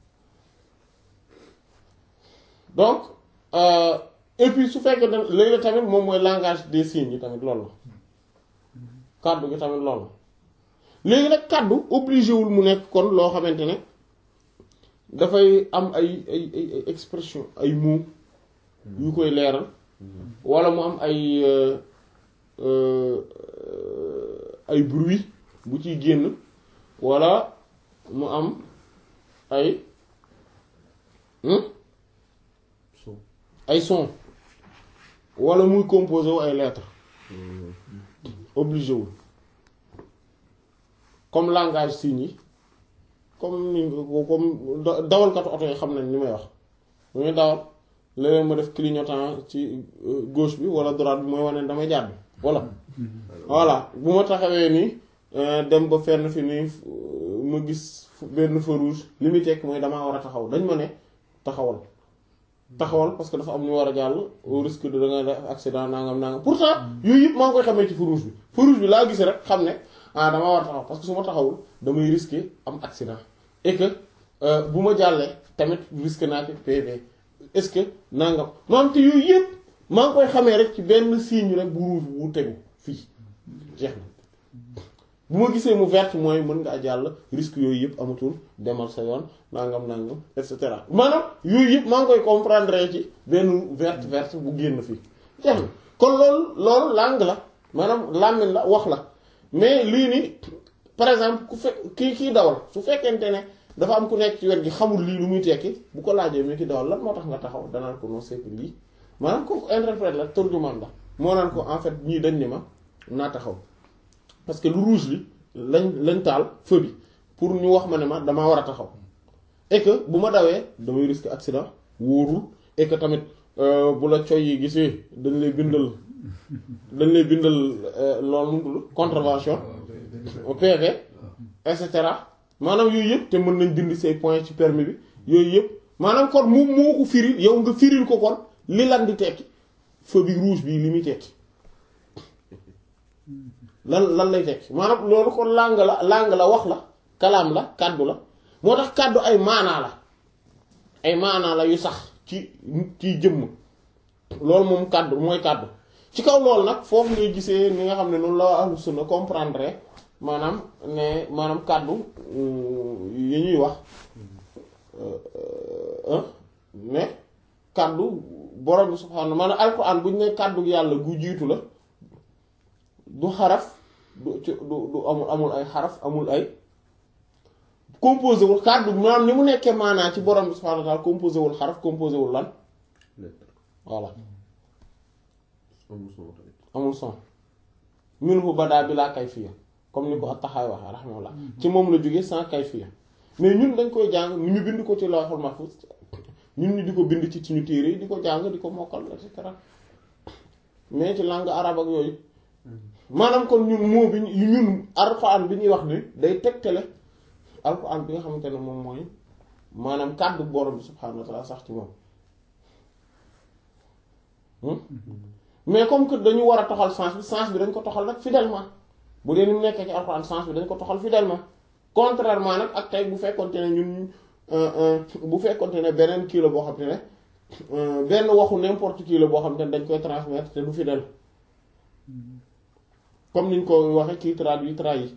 donc et puis su fekkee ne léegi tamit moom mooy langage des signes yi tamit loolu la kàddu gi tamit loolu la léegi nag kàddu obligé wul mu nekk kon loo xamante ne dafay am ay ay ay expression ay mots yu koy leeral walla mu am ay ay bruit bu ciy génn walla mu am ay ay son walla muy composé wu ay lettres obligé wul comme langage signes yi comme ni comme dawalkatu oto yi xam nañ ni may wax bu muy dawal léeg-léeg ma def clignotant ci gauche bi walla droite bi mooy wane damay jàdd voilà voilà bu ma taxawee nii dem ba fenn fi nii ma gis benn feu rouge li muy tekk mooy damaa war a taxaw dañ ma ne taxawal taxawal parce que dafa am ñu war a jàll au risque de da ngay def accident nangam nangam pourtant yooyu yëpp maa ngi koy xamee ci feu rouge bi feu rouge bi laa gis rek xam ne ah damaa war a taxaw parce que su ma taxawul damay risquer am accident et que bu ma jàllee tamit risque naa ci PV est-ce que nangam maam te yooyu yëpp maa ngi koy xamee rek ci benn signe rek bu rouge bu tegu fii jeex na bu ma gisee mu vert mooy mën nga jàll risque yooyu yëpp amatul demal sa yoon nangam nangam et cetera maanaam yooyu yëpp maa ngi koy comprendre ci benn vert vert bu génn fii jeex na kon loolu loolu langue la maanaam làmmiñ la wax la mais lii nii par exemple ku fekk kii kii dawal su fekkente ne dafa am ku nekk ci wet gi xamul lii lu muy tekki bu ko laajee mi ki dawal lan moo tax nga taxaw danaan ko non c'est que lii maanaam ko interprète la turjumaan la moo naan ko en fait ñii dañ ni ma naa taxaw parce que lu rouge li lañ lañ taal feu bi pour ñu wax ma ne ma damaa war a taxaw et que bu ma dawee damay risque accident wóorul et que tamit bu la coy yi gisee dañ lay bindal dañ lay bindal loolu mu tudd contravention au PV et cetera maanaam yooyu yëpp te mën nañ dindi say points ci permis bi yooyu yëpp maanaam kon moom moo ko firil yow nga firil ko kon li lan di tekki feu bi rouge bi li muy tekki lan lan lay tekki maanaam loolu kon langue la langue la wax la kalaam la kàddu la moo tax kàddu ay maanaa la ay maanaa la yu sax ci ci jëmm loolu moom kàddu mooy kàddu ci kaw loolu nag foofu ngay gisee ni nga xam ne noonu la ahlu sunna comprendre maanaam ne maanaam kàddu yi ñuy wax ne kàddu borom bi subhaanahu maanaam alquran bu ñu ne kàddu yàlla gu jiitu la du xaraf du ci du du amul amul ay xaraf amul ay composé wul kàddu maanaam ni mu nekkee maanaa ci borom bi subhaanahu wa ta'ala composé wul xaraf composé wul lan lettre voilà amul son tamit amul son minhu badaa bi laa kayfiya comme ni ko at-Tahawi waxee rahimahullah ci moom la jógee sans kayfiya mais ñun dañ koy jàng ñu bind ko ci lawhul mahfuz ñun ñu di ko bind ci suñu téere yi di ko jàng di ko mokkal et cetera mais ci langue arabe ak yooyu maanaam kon ñun moo bi ñu ñun alxuraan bi ñuy wax ni day tegtale alxuraan bi nga xamante ne moom mooy maanaam kàddu borom bi subhaanahu wa ta'ala sax ci moom mais comme que dañu war a toxal sens bi sens bi dañ ko toxal nag fidèlement bu dee ni mu nekkee ci alxuraan sens bi dañ ko toxal fidèlement contrairement nag ak tey bu fekkonte ne ñun bu fekkonte ne beneen kii la boo xam te ne benn waxu n'importe qui la boo xam te ne dañ koy transmettre te du fidèle comme niñ ko waxee kii traduit trahi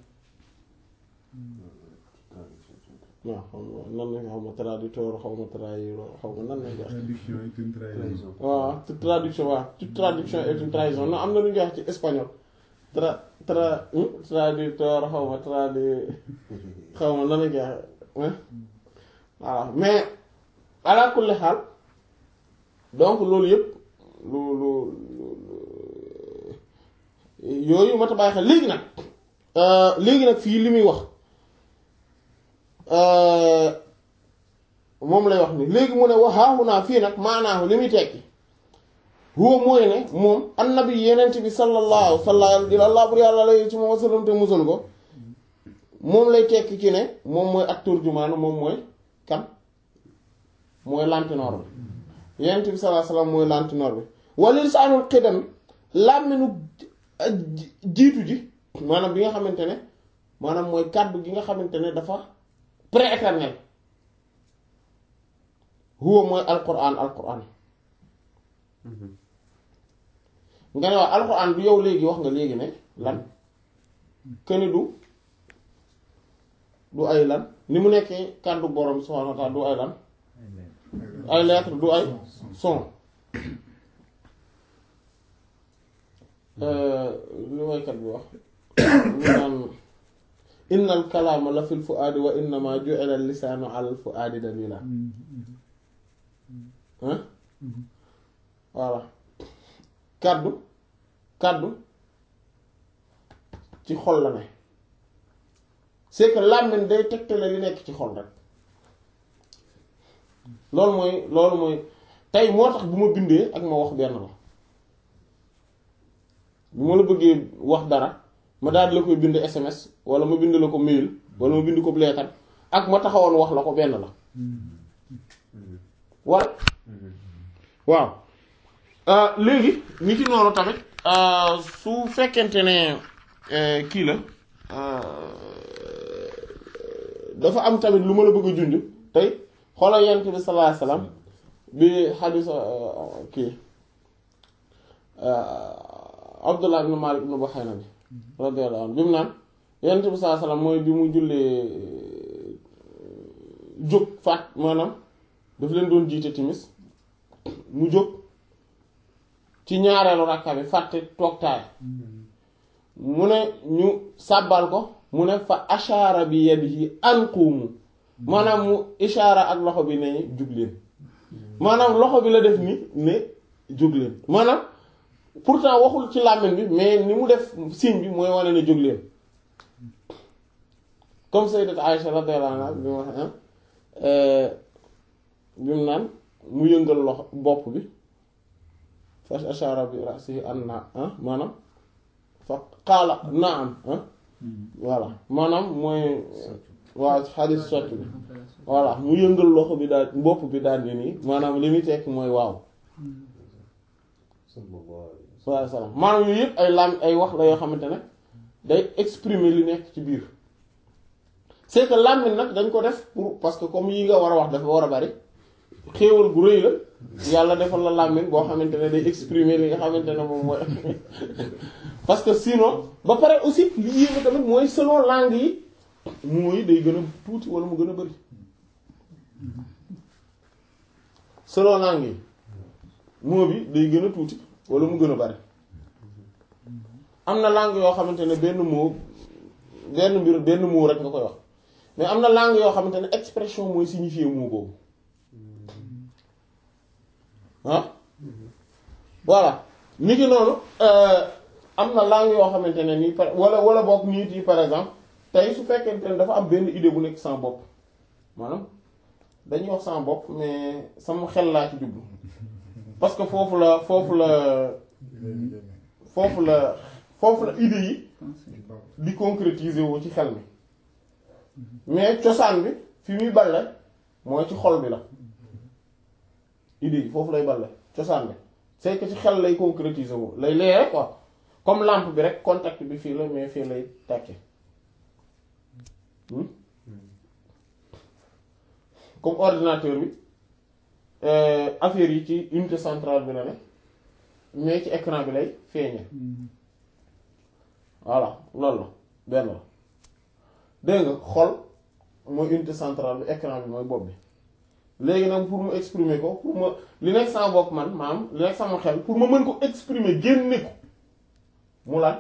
waaw xaw ma nan la xaw ma traducteur xaw ma trahir xaw ma nan lañ koy wax Traduction est une trahison. waaw toute traduction waaw toute traduction est une trahison non am na lu ñuy wax ci espagnol tra tra traducteur xaw ma tradu xaw ma nan lañ koy wax voilà mais ala kulli xaal donc loolu yëpp lu lu yooyu mat a bàyyi xel léegi nag léegi nag fii li muy wax moom lay wax ni léegi mu ne waxaahu naa fii nag maanaahu li muy tekki huwa mooy ne moom annabi yenent bi sallallahu sallallahu bur yàlla lay ci moom wasalam te musal ko moom lay tekki ci ne moom mooy ak turjumaan moom mooy kan mooy lantinoor bi yenent bi sallallahu alayhi wasallam mooy lantinoor bi walil saanul xidam làmminu jiitu ji maanaam bi nga xamante ne maanaam mooy kàddu gi nga xamante ne dafa prééternel huwa mooy alquran alquran nga ne wax alquran du yow léegi wax nga léegi ne lan këni du du ay lan ni mu nekkee kàddu borom subhanahu wa ta'ala du ay lan ay lettre du ay son li waykat bi wax mu naan inna al kalaama la fil fuaadi wa innama ju'ila al lisaanu ala al fuaadi dalila hein voilà kàddu kàddu ci xol la ne c'est que làmmiñ day tegtale li nekk ci xol rek loolu mooy loolu mooy tey moo tax bu ma bindee ak ma wax benn la bu ma la bëggee wax dara ma daal di la koy bind SMS wala ma bind la ko mail wala ma bind ko leetar ak ma taxawoon wax la ko benn la wala waaw léegi nit yi noonu tamit su fekkente ne kii la dafa am tamit lu ma la bëgg a junj tey xoolal yent bi sallallahu alayhi wasallam bi xadis kii Abdullah ibn Malik ibn Buhayna bi radiyallahu anhu bi mu naan yent bi sallallahu alayhi wasallam mooy bi mu jullee jóg faat maanaam daf leen doon jiite timis mu jóg ci ñaareelu rakka bi fàtte toog taay mu ne ñu sàbbal ko mu ne fa ashaara bi yadihi an qumu maanaam mu ishaara ak loxo bi ne jug leen maanaam loxo bi la def ni ne jóg leen maanaam pourtant waxul ci làmmiñ bi mais ni mu def signe bi mooy wane ne jóg leen comme sayyidat Aïcha radiyallahu anha bi mu wax bi mu naan mu yëngal loxo bopp bi fa ashara bi ra'sihi an na ah maanaam fa qaala naam ah voilà maanaam mooy waa xadis socc bi voilà mu yëngal loxo bi daal bopp bi daal ni nii maanaam li muy tekk mooy waaw sallallahu alayhi wa waaw salaam maanaam yooyu yëpp ay lam ay wax la yoo xamante ne day exprimer li nekk ci biir c'est que làmmiñ nag dañ ko def pour parce que comme yi nga war a wax dafa war a bari xéewal gu rëy la yàlla defal la làmmiñ boo xamante ne day exprimer li nga xamante ne moom mooy parce que sinon ba pare aussi li yéeme tamit mooy selon langue yi mooy day gën a tuuti wala mu gën a bari selon langue yi moo bi day gën a tuuti wala mu gën a bari am na langue yoo xamante ne benn mot benn mbir benn mot rek nga koy wax mais am na langue yoo xamante ne expression mooy signifier mot boobu ah voilà ni ki noonu am na langue yoo xamante ne nii par wala wala boog nit yi par exemple tey su fekkente ne dafa am benn idée bu nekk sama bopp maanaam dañuy wax sama bopp mais sama xel laa ci jublu parce que foofu la foofu la foofu la foofu la idée yi di concrétiser wu ci xel mi mais cosaan bi fi muy balle mooy ci xol bi la idée yi foofu lay balle cosaan bi c'est que ci xel lay concrétiser wu lay leere quoi comme lampe bi rek contact bi fii la mais fii lay tàkke comme ordinateur bi affaire yi ci unité centrale bi la ne mais ci écran bi lay feeñe voilà loolu la benn la dégg nga xol mooy unité centrale bi écran bi mooy bopp bi léegi nag pour mu exprimer ko pour ma li nekk sama bopp man maam li nekk sama xel pour ma mën ko exprimer génne ko mu lan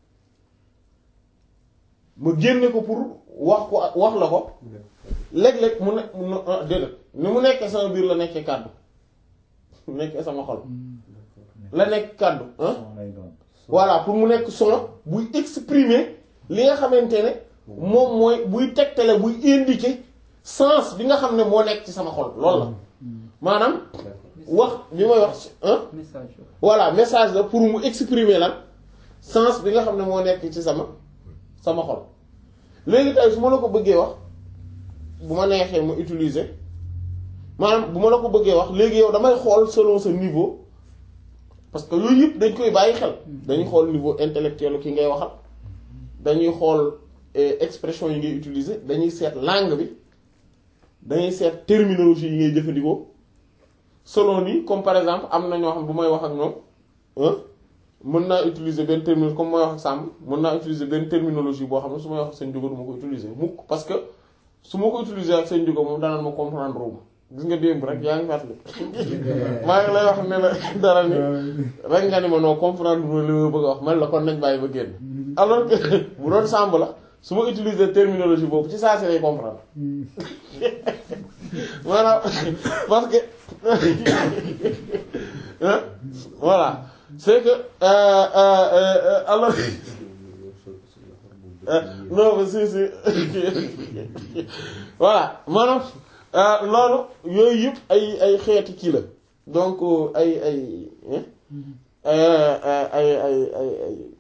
ma génne ko pour wax ko wax la ko léeg-léeg mu ne mu déedéet ni mu nekkee sama biir la nekkee kàddu nekkee sama xol la nekk kàddu ah voilà pour mu nekk son buy exprimer li nga xamante ne moom mooy buy tegtale buy indiquer sens bi nga xam ne moo nekk ci sama xol loolu la maanaam wax bi may wax ah message voilà message la pour mu exprimer lan sens bi nga xam ne moo nekk ci sama sama xol léegi tey su ma la ko bëggee wax bu ma neexee ma utiliser maanaam bu ma la ko bëggee wax léegi yow damay xool selon sa niveau parce que yooyu yëpp dañ koy bàyyi xel dañuy xool niveau intellectuel ki ngay waxal dañuy xool expression yi ngay utiliser dañuy seet langue bi dañuy seet terminologie yi ngay jëfandikoo selon ni comme par exemple am na ñoo xam bu may wax ak ñoom mën naa utiliser benn terminologie comme may wax ak Samb mën naa utiliser benn terminologie boo xam ne su may wax ak seen jógo du ma ko utiliser mukk parce que su ma ko utiliser ak seen jógo moom danaan ma comprendre wu ma gis nga démb rek yaa ngi fàttali maa ngi lay wax ne la dara ni rek nga ni ma noo comprendre ma li ma bëgg a wax man la kon nañ bàyyi ba génn alors que bu doon Samb la su ma utiliser terminologie boobu ci saa si lay comprendre maanaam parce que voilà c'est que alors non mais si si voilà maanaam loolu yooyu yëpp ay ay xeeti kii la donc ay ay ay ay ay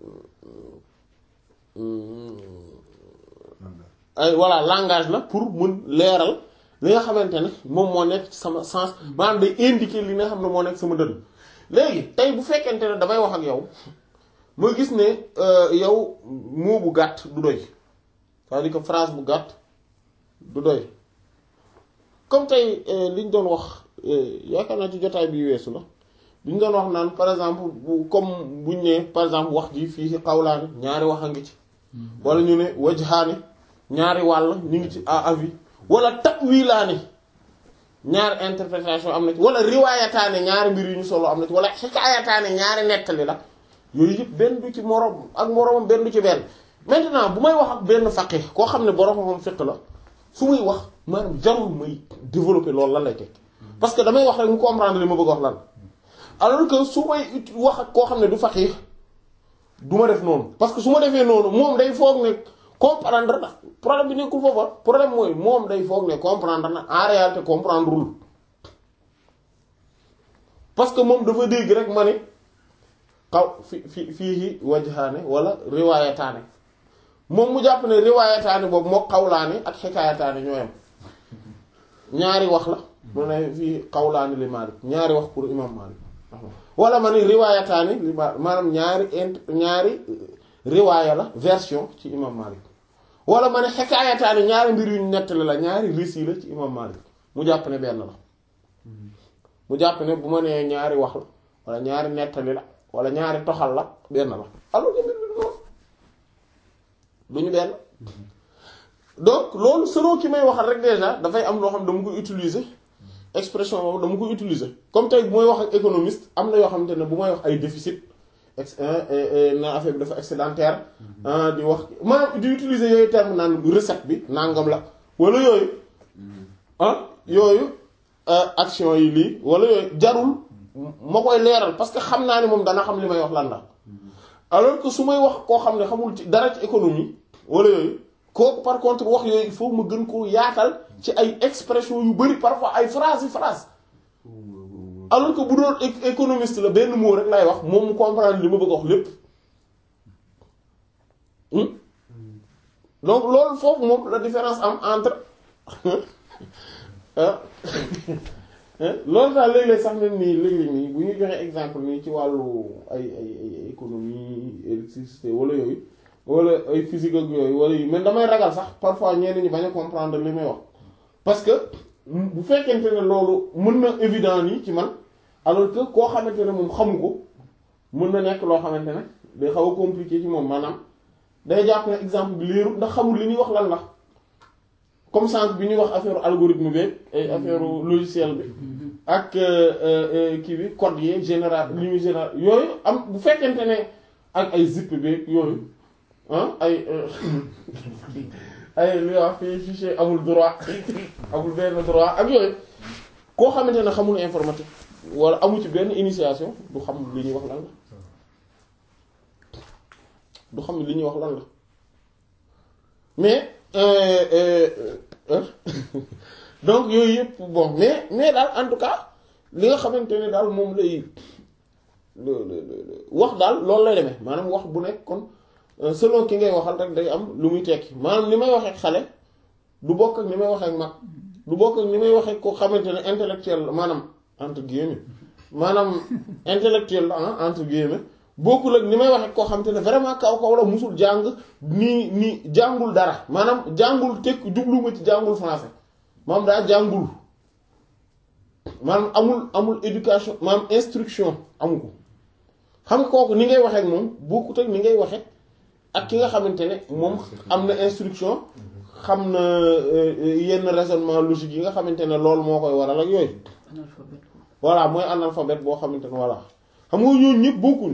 ay voilà langage la pour mun leeral li nga xamante ne moom moo nekk ci sama sens maanaam day indiquer li nga xam ne moo nekk sama dënn léegi tey bu fekkente ne damay wax ak yow ma gis ne yow mot bu gàtt du doy c'est-à-dire que phrase bu gàtt du doy comme tey li ñu doon wax yaakaar naa ci jotaay bi weesu la li ñu doon wax naan par exemple bu comme buñ ne par exemple wax ji fii ci xawlaani ñaari wax a ngi ci wala ñu ne wajhaani ñaari wàll ñu ngi ci à avis wala ta'wilaani ñaari interprétation am na ci wala riwaayataane ñaari mbir yu ñu solo am na ci wala xikaayataane ñaari nettali la yooyu yëpp benn du ci moroom ak moroomam benn du ci benn maintenant bu may wax ak benn faqih koo xam ne borom moom fiq la su muy wax maanaam jarul may développer loolu lan lay teg parce que damay wax rek mu comprendre li ma bëgg wax lan alors que su may wax ak koo xam ne du faqih du ma def noonu parce que su ma defee noonu moom day foog ne comprendre na problème bi nekkul foofa problème mooy moom day foog ne comprendre na en réalité comprendre wul parce que moom dafa dégg rek ma ni xaw fi fi fii wajhaane wala riwaayataane moom mu jàpp ne riwaayataane boobu moo xawlaani ak xikaayataane ñoo yam ñaari wax la mu ne fii xawlaani li Maalik ñaari wax pour imam Maalik wala ma ni riwaayataani li Maalik maanaam ñaari int ñaari riwaaya la version ci imam Maalik wala ma ne xikaayataani ñaari mbir yu nettali la ñaari récit la ci imam Maalik mu jàpp ne benn la mu jàpp ne bu ma nee ñaari wax la wala ñaari nettali la wala ñaari toxal la benn la alors que mbir mi du noonu du ñu benn donc loolu selon ki may waxal rek déjà dafay am loo xam dama koy utiliser expression boobu dama koy utiliser comme tey bu may wax ak économiste am na yoo xamante ne bu may wax ay déficit ex na affaire bi dafa excédentaire di wax maanaam di utiliser yooyu terme naan recette bi nangam la wala yooyu ah yooyu action yi lii wala yooyu jarul ma koy leeral parce que xam naa ne moom dana xam li may wax lan la alors que su may wax koo xam ne xamul ci dara ci économie wala yooyu kooku par contre wax yooyu il faut ma gën koo yaatal ci ay expression yu bari parfois ay phrase yi phrase alors que bu doon économiste la benn mot rek lay wax moom mu comprendre li ma bëgg a wax lépp donc loolu foofu moom la différence am entre loolu daal léeg-léeg sax même nii léeg-léeg nii bu ñuy joxe exemple nii ci wàllu ay ay ay économie électricité wala yooyu wala ay physique ak yooyu wala yu mais damay ragal sax parfois ñenn ñi bañ a comprendre li may wax parce que bu fekkente ne loolu mën na évident nii ci man alors que koo xamante ne moom xamu ko mën na nekk loo xamante ne day xaw a compliqué ci moom maanaam day jàpp ne exemple bi leerul ndax xamul li ñuy wax lan la comme sànq bi ñuy wax affaire algorithme bi ay affaire logiciel bi ak kii bi code yi général li muy général yooyu am bu fekkente ne ak ay zip bi yooyu ah ay ay li wax fii fichier amul droit amul benn droit ak yooyu koo xamante ne xamul informatique wala amu ci benn initiation du xam li ñuy wax lan la du xam li ñuy wax lan la mais donc yooyu yëpp bon mais mais daal en tout cas li nga xamante ne daal moom lay wax daal loolu lay demee maanaam wax bu nekk kon selon ki ngay waxal rek day am lu muy tekki maanaam ni may waxee xale du bokk ak ni may waxee ak mag du bokk ak ni may waxee ko xamante ne intellectuel la maanaam entre guillemets maanaam intellectuel la ah entre guillemets bokkul ak ni may waxee koo xamante ne vraiment kaw kaw la musul jàng nii nii jàngul dara maanaam jàngul tekk jubluma ci jàngul français maanaam daa jàngul maanaam amul amul éducation maanaam instruction amu ko xam nga kooku ni ngay waxee ak moom bokkut ak ni ngay waxee ak ki nga xamante ne moom am na instruction xam na yenn raisonnement logique yi nga xamante ne loolu moo koy waral ak yooyu voilà mooy analphabète boo xamante ne voilà xam nga ñooñu ñëpp bokkuñ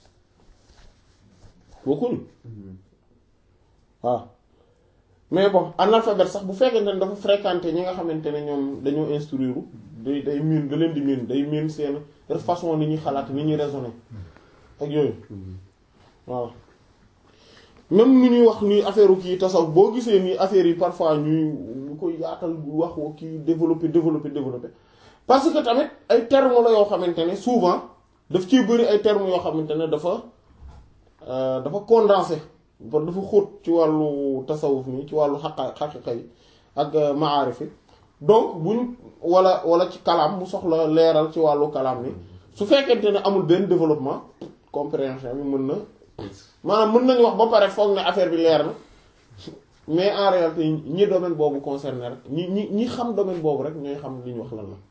bokkuñ waaw mais bon analphabète sax bu fekkente ne dafa fréquenté ñi nga xamante ne ñoom dañoo instruire day day miin da leen di miin day miin seen façon ni ñuy xalaat ni ñuy raisonner ak yooyu waaw même nu ñuy wax ni affaire kii tasawuf boo gisee ni affaire yi parfois ñuy ñu koy yaatal wax wa kii développer développer développer parce que tamit ay termes la yoo xamante ne souvent daf ciy bëri ay termes yoo xamante ne dafa dafa condensé ba dafa xóot ci wàllu tasawuf nii ci wàllu xaqa xaqiqa yi ak maarif yi donc buñ wala wala ci kalaam mu soxla leeral ci wàllu kalaam ni su fekkente ne amul benn développement compréhension bi mën na maanaam mën nañu wax ba pare foog ne affaire bi leer na mais en réalité ñi domaine boobu concerné rek ñi ñi ñi xam domaine boobu rek ñooy xam li ñu wax lan la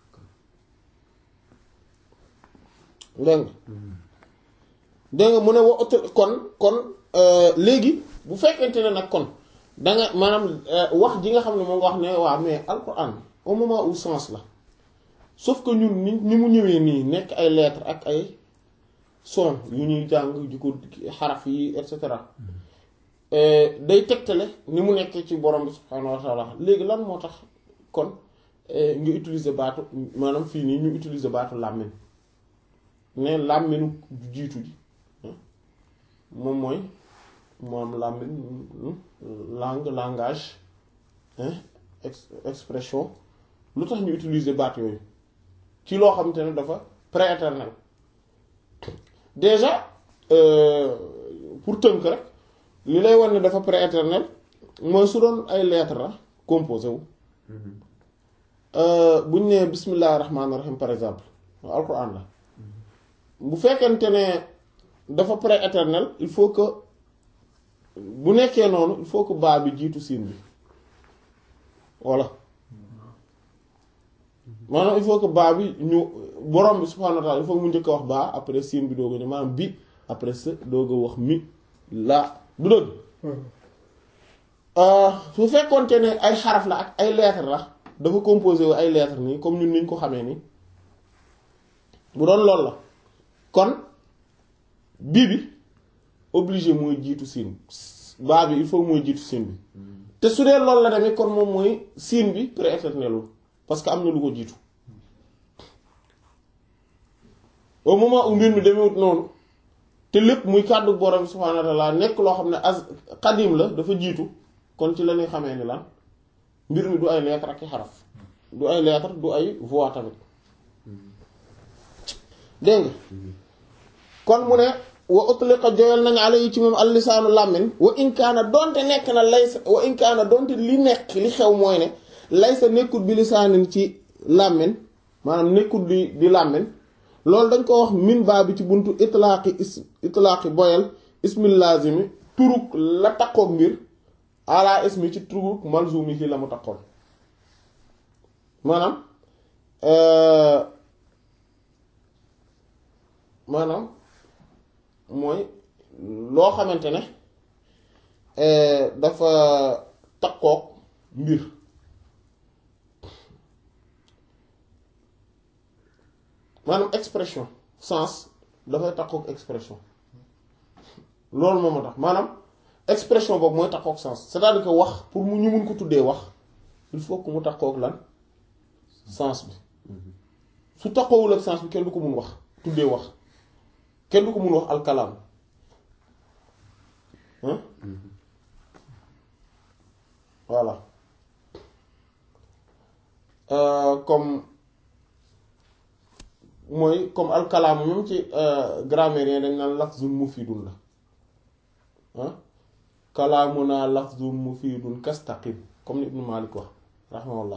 dégg nga dégg nga mu ne wa kon kon léegi bu fekkente ne nag kon danga maanaam wax ji nga xam ne moo nga wax ne waa mais alquran au moment où sens la sauf que ñun ni ni mu ñëwee nii nekk ay lettres ak ay son yu ñuy jàng di ko xaraf yi et cetera day tegtale ni mu nekkee ci borom bi subhaanahu wa taala léegi lan moo tax kon nga utiliser baatu maanaam fii nii ñu utiliser baatu làmmiñ ne làmmiñu jiitu ji moom mooy moom làmmiñ langue langage expression lu tax ñu utiliser baat yooyu ci loo xamante ne dafa prééternel déjà euh, pour tënk rek li lay wan ne dafa prééternel mooy su doon ay lettres la composé wu bu ñu nee bismillahir rahmanir rahim par exemple alquran la bu fekkente ne dafa prééternel il faut que bu nekkee noonu il faut que baa bi jiitu siin bi voilà maanaam il faut que baa bi ñu borom bi subhaanahu wa ta'ala il faut que mu njëkk a wax baa après siin bi doog a ñëw maanaam bi après sa doog a wax mi laa du dëgg su fekkoonte ne ay xaraf la ak ay lettres la dafa composé wu ay lettres nii comme ñun niñ ko xamee nii bu doon loolu la kon bii bi obligé mooy jiitu siin baa bi il faut mooy jiitu siin bi te su dee loolu la tamit kon moom mooy siin bi prééternel parce que am na lu ko jiitu au moment où mbir mi demewut noonu te lépp muy kàddu borom subhaanahu wa ta'ala nekk loo xam ne as xadim la dafa jiitu kon ci la ñuy xamee ni lan mbir mi du ay lettre ak i xaraf du ay lettre du ay voix tamit dégg nga kon mu ne wa utliqa joyal nañu ala yi ci moom al lisaanu làmmiñ wa inkaana donte nekk na laysa wa inkaana donte li nekk li xew mooy ne laysa nekkul bi lisaanin ci làmmiñ maanaam nekkul di di làmmiñ loolu dañ ko wax min baa bi ci buntu itlaaqi is itlaaqi boyal ismil lazimi turuk la takkook mbir ala ismi ci turuk malzumi ci la mu takkoon maanaam maanaam mooy loo xamante ne dafa takkook mbir maanaam expression sens dafay takkook expression loolu moom moo tax maanaam expression boobu mooy takkook sens c'est-à-dire que wax pour mu ñu mun ko tuddee wax il faut que mu takkook lan sens bi su takkoowul ak sens bi kenn du ko mun wax tuddee wax kenn du ko mun wax alkalaam hein voilà Euh, comme mooy comme alkalaamu même ci grammaire dañ naan lafzun mufidun la ah kalaamuna lafzun mufidun kastaqim comme ni Ibnu Malik wax rahimahullah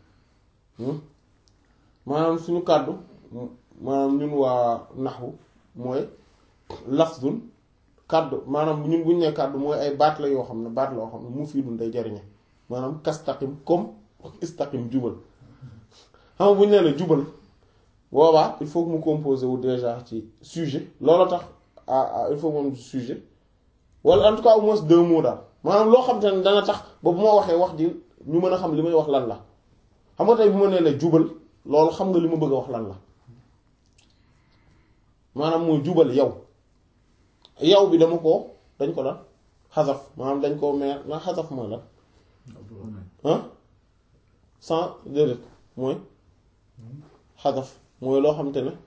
maanaam suñu kàddu maanaam ñun waa naxwu mooy lafzun kàddu maanaam ñun bu ñu nee kàddu mooy ay baat la yoo xam ne baat la yoo xam ne mufidun day jariñe maanaam kastaqim comme istaqim jubal xam nga bu ñu nee la jubal boobaa il faut que mu composé wu déjà ci sujet loolu tax ah il faut que moom sujet wala en tout cas au moins deux mots daal maanaam loo xam te ne dana tax ba bu ma waxee wax ji ñu mën a xam li may wax lan la xam nga tey bu ma nee la jubal loolu xam nga li ma bëgg a wax lan la maanaam mooy jubal yow yow bi dama ko dañ ko lan xasaf maanaam dañ koo meer na xasaf mooy lan ah sans déedéet mooy xasaf mooy loo xamante ne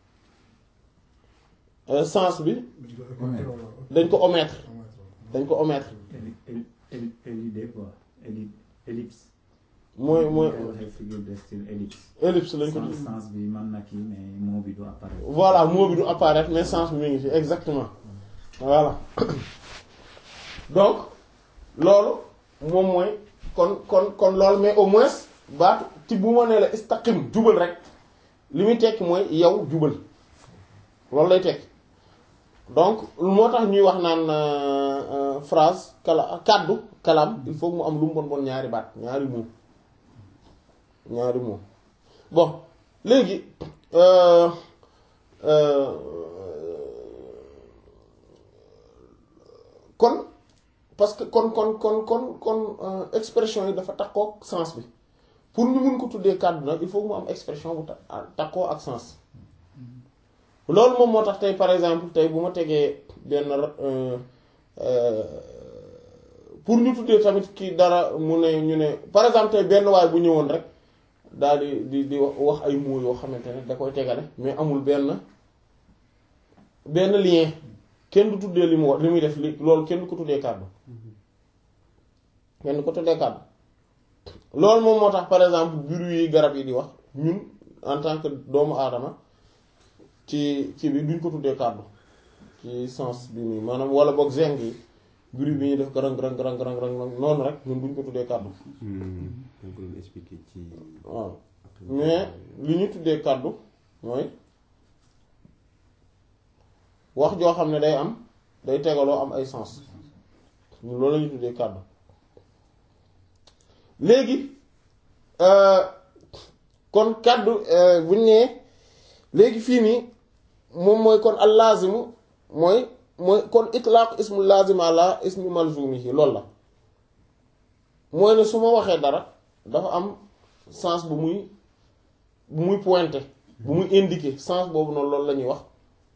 sens bi dañ ko omettre dañ ko omettre Élidé quoi. Éli- Ellipse. mooy mooy Koy waxee figure de style ellipse. ellipse lañ ko Sens sens bi mën na kii mais mot bi du apparaître. voilà mot bi du apparaître mais sens bi mi ngi fi exactement voilà donc loolu moom mooy kon kon kon loolu mais au moins baatu ci bu ma nee la istaqim jubal rek li muy tekki mooy yow jubal loolu lay tekki donc moo tax ñuy wax naan euh, euh, phrase kala kàddu kalam il faut mu am lu mu bon bon ñaari baat ñaari mots ñaari mots bon léegi euh, euh, kon parce que kon kon kon kon kon euh, expression yi dafa takkook sens bi pour ñu mun ko tuddee kàddu nag il faut mu am expression bu ta- takkoo ak sens loolu moom moo tax tey par exemple tey bu ma tegee benn euh, euh, pour ñu tuddee tamit kii dara mu ne ñu ne par exemple tey benn waay bu ñëwoon rek daal di di di wax ay mots yoo xamante ne da koy tegale mais amul benn benn lien kenn du tuddee li mu wax li muy def li loolu kenn du ko tuddee kàddu kenn du ko tuddee kàddu loolu moom moo tax par exemple bruit yi garab yi di wax ñun en tant que doomu aadama ci ci bi duñ ko tuddee kàddu ci sens bi nii maanaam wala boog zeng yi bruit bi ñuy def garang garang garang garang garang noonu rek ñun duñ ko tuddee kàddu dañ ko doon expliquer ci. waaw mais li ñu tuddee kàddu mooy wax joo xam ne day am day tegaloo am ay sens ñun loolu la ñu tuddee kàddu léegi kon kàddu buñ nee léegi fii nii moom mooy kon al laazimu mooy mooy kon itlaaq ismu laazim ala ismi malzumihi loolu la mooy ne su ma waxee dara dafa am sens bu muy bu muy pointé bu muy indiqué sens boobu noonu loolu la ñuy wax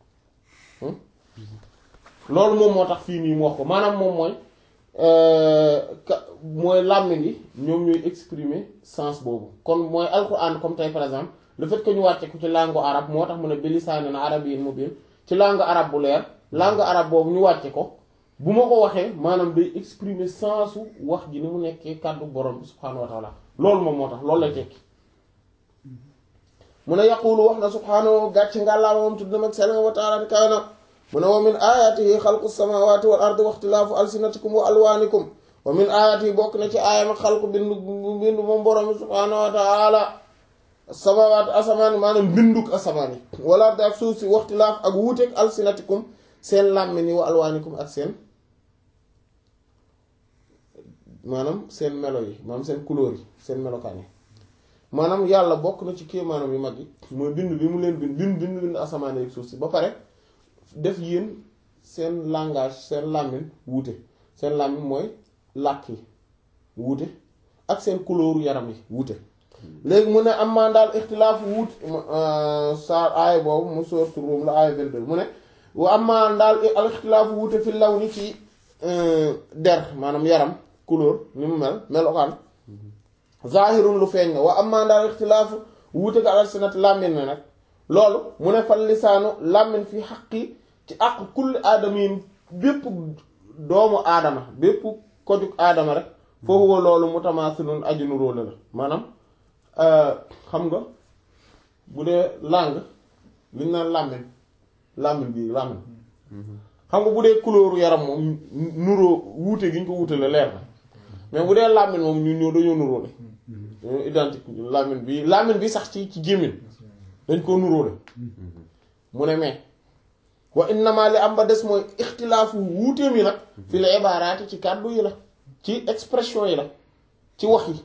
loolu moom moo tax fii nii mu wax ko maanaam moom mooy ka mooy làmmiñ yi ñoom ñooy exprimer sens boobu kon mooy alquran comme tey par exemple le fait que ñu wàcce ko ci langue arabe moo tax mu ne bilisaanin arabiyyin mubiin ci langue arabe bu leer langue arabe boobu ñu wàcce ko bu ma ko waxee maanaam day exprimer sensu wax ji ni mu nekkee kàddu borom bi subhaanahu wa taala loolu moom moo tax loolu lay tekki mu ne yaqulu wax na subhaanahu gàcc ngàllaama moom tudd na mag sell nga wa taala di kawe na mu ne wa min ayatihi xalqu samawati wal ardi wa ixtilaafu alsinatikum wa alwaanikum wa min ayatihi bokk na ci aayam ak xalqu bindu bindu moom borom bi subhaanahu wa taala samawaat asamaan maanaam binduk asamaan yi wala ardi ak suuf si wa ixtilaaf ak wuuteeg alsinatikum seen làmmiñ yi wa alwaanikum ak seen maanaam seen melo yi maanaam seen couleur yi seen melokaan yi maanaam yàlla bokk na ci kéemaanam yu mag yi mooy bind bi mu leen bind bind bind bind asamaan ak suuf si ba pare def yéen seen langage seen làmmiñ wuute seen làmmiñ mooy làkk yi wuute ak seen couleur yaram yi wuute léegi mu ne am maa daal ixtilaafu wuute saar aay boobu mu sourate Rum la aay 22 mu ne wa am maa daal al ixtilaafu wuute fi law ni ci der maanaam yaram couleur ni mu mel melokaan zahirun lu feeñ na wa am maa daal ixtilaafu wuute ga alal sinat làmmiñ na nag loolu mu ne fal lisaanu làmmiñ fi xaqi ci àq kulli aadama yi bépp doomu aadama bépp kojug aadama rek foofu wa loolu mutamaasilun aju nuróole la maanaam xam nga bu dee langue li ñu naan làmmiñ làmmiñ bi làmmiñ xam nga bu dee couleur yaram moom nuróo wuute gi ñu ko wuute la leer na mais bu dee làmmiñ moom ñu ñoo dañoo nuróole dañoo identique làmmiñ bi làmmiñ bi sax ci ci gémmiñ dañ koo nuróole mu ne mais wa innama li am ba des mooy ixtilaafu wuuteem yi nag fi la ibaaraati ci kàddu yi la ci expression yi la ci wax yi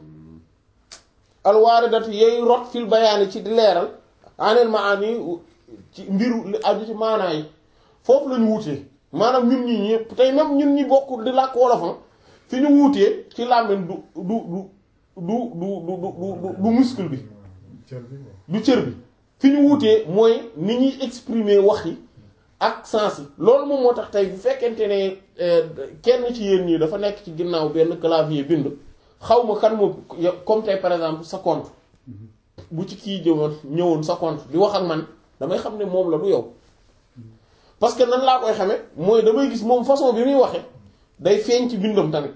alwaaridatu yooyu rot fil bayaani ci di leeral anel maani ci mbiru li aju ci maanaa yi foofu lañu wuutee maanaam ñun ñi ñëpp tey même ñun ñi bokk di làkk wolofam fi ñu wuutee ci làmmiñ du du du du du du du du muscle bi du cër bi fi ñu wuutee mooy ni ñuy exprimer wax yi ak sens yi loolu moom moo tax tey bu fekkente ne kenn ci yéen ñii dafa nekk ci ginnaaw benn clavier bind xaw ma kan moo comme tey par exemple sa compte bu ci kii jëwoon ñëwoon sa compte di wax ak man damay xam ne moom la du yow parce que nan laa koy xamee mooy damay gis moom façon bi muy waxee day feeñ ci bindam tamit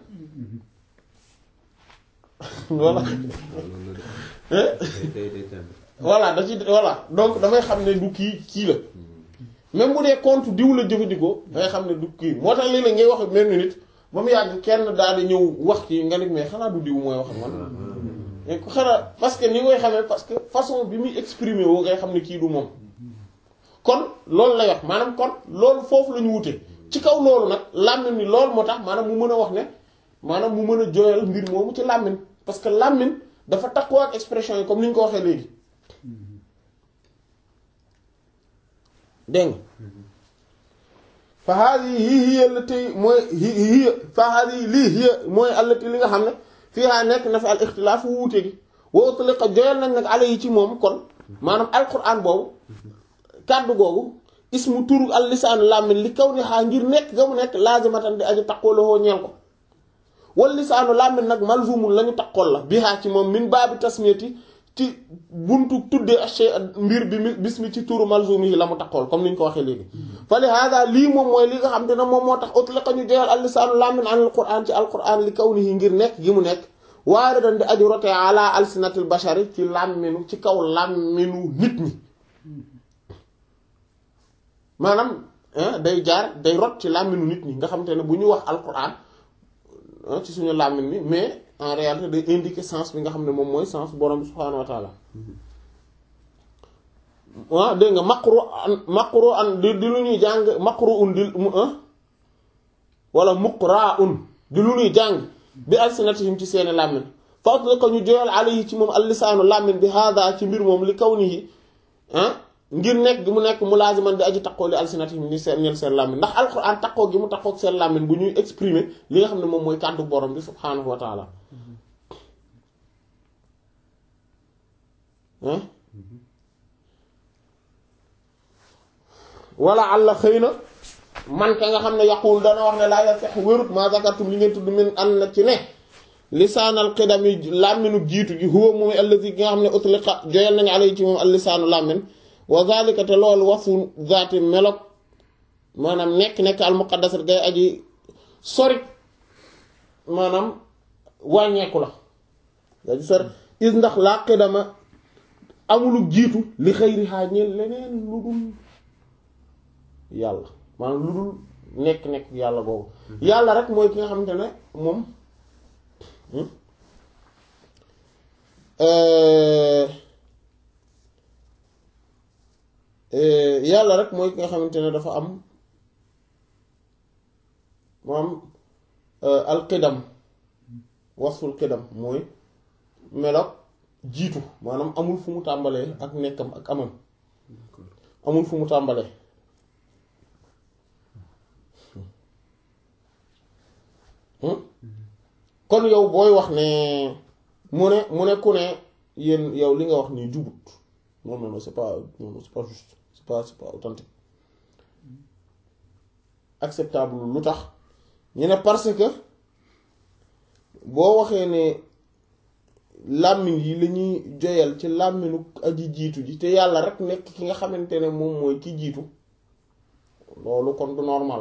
voilà voilà da ci voilà donc damay xam ne du kii kii la même bu dee compte diw la jëfandikoo dangay xam ne du kii moo tax léeg-léeg ngay wax même nit ba mu yàgg kenn daal di ñëw wax ci nga nit mais xanaa du diw mooy wax ak man mais ko xanaa parce que ni ngay xamee parce que façon bi muy exprimer woo ngay xam ne kii du moom kon loolu lay wax maanaam kon loolu foofu la ñu wute ci kaw loolu nag làmmiñ ni loolu moo tax maanaam mu mën a wax ne maanaam mu mën a jooyal mbir moomu ci làmmiñ parce que làmmiñ dafa takkoo ak expression yi comme ni ñu ko waxee léegi dégg nga fa haadihi hiya allati mooy hiya fa haadihi lii hiya mooy allati li nga xam ne fiihaa nekk na fi al ixtilaaf wuute gi wa utliqa joyal nañ nag ala yi ci moom kon maanaam alquran boobu kàddu googu ismu turu al lisaan làmmiñ li kaw ni xaa ngir nekk ga mu nekk laazimatan di aju taqooloo ñeel ko wal lisaanu làmmiñ nag malzumul la ñu taqool la bihaa ci moom min baabi tasmiyati ci buntu tuddee ashay mbir bi bismi ci turu malzum yi la mu taqool comme ni ñu ko waxee léegi fa li hada lii moom mooy li nga xam te ne moom moo tax utliqa ñu joyal al lisaanu làmmiñ an al quran ci al quran li kaw ni ngir nekk gi mu nekk waare dan di aju rote ala alsinatil bashari ci làmminu ci kaw làmminu nit ñi maanaam day jaar day rot ci làmminu nit ñi nga xamante ne bu ñu wax alquran ci suñu làmmin bi mais en réalité day indiquer sens bi nga xam ne moom mooy sens borom bi subhaanahu wa taala waaw dégg nga maqru an maqru an di di lu ñuy jàng maqru un di mu wala muqra un di lu ñuy jàng bi alsinatihim ci seeni làmmin fa ko ñu joyal alayhi ci moom allisaanu làmmin bi hada ci mbir moom li kaw nii ah ngir nekk gi mu nekk mulaaziman di aji taqoo li alsinatihim ni seen ñeel seen làmmin ndax alquran taqoo gi mu taqoo ak seen làmmin bu ñuy exprimer li nga xam ne moom mooy kàddu borom bi subhaanahu wa taala wala àlla xëy na man ka nga xam ne yaqul dana wax ne laa yasex wérut ma zakartum li ngeen tudd min an na ci ne lisaanal xidam yi làmminu jiitu gi huwa moom allazi gi nga xam ne utliqa joyal nañu alay ci moom al lisaanu làmmin wa zalika te loolu wasu zaati melok maanaam nekk-nekk al muqaddasat gay aji sori maanaam wàññeeku la aji sori is ndax laa xidama amulu jiitu li xëyri xaa ñeel leneen lu dul yàlla maanaam lu dul nekk-nekk yàlla boobu yàlla rek mooy ki nga xamante ne moom yàlla rek mooy ki nga xamante ne dafa am moom alqidam wasful qidam mooy meloog jiitu maanaam amul fu mu tàmbalee ak nekkam ak amam amul fu mu tàmbalee kon yow booy wax ne mu ne mu ne ku ne yéen yow li nga wax nii jubut non non non c'est pas non non c'est pas juste c'est pas c'est pas authentique acceptable lu tax ñu ne parce que boo waxee ne làmmiñ yi la ñuy joyal ci làmminu aji jiitu ji te yàlla rek nekk ki nga xamante ne moom mooy ki jiitu loolu kon du normal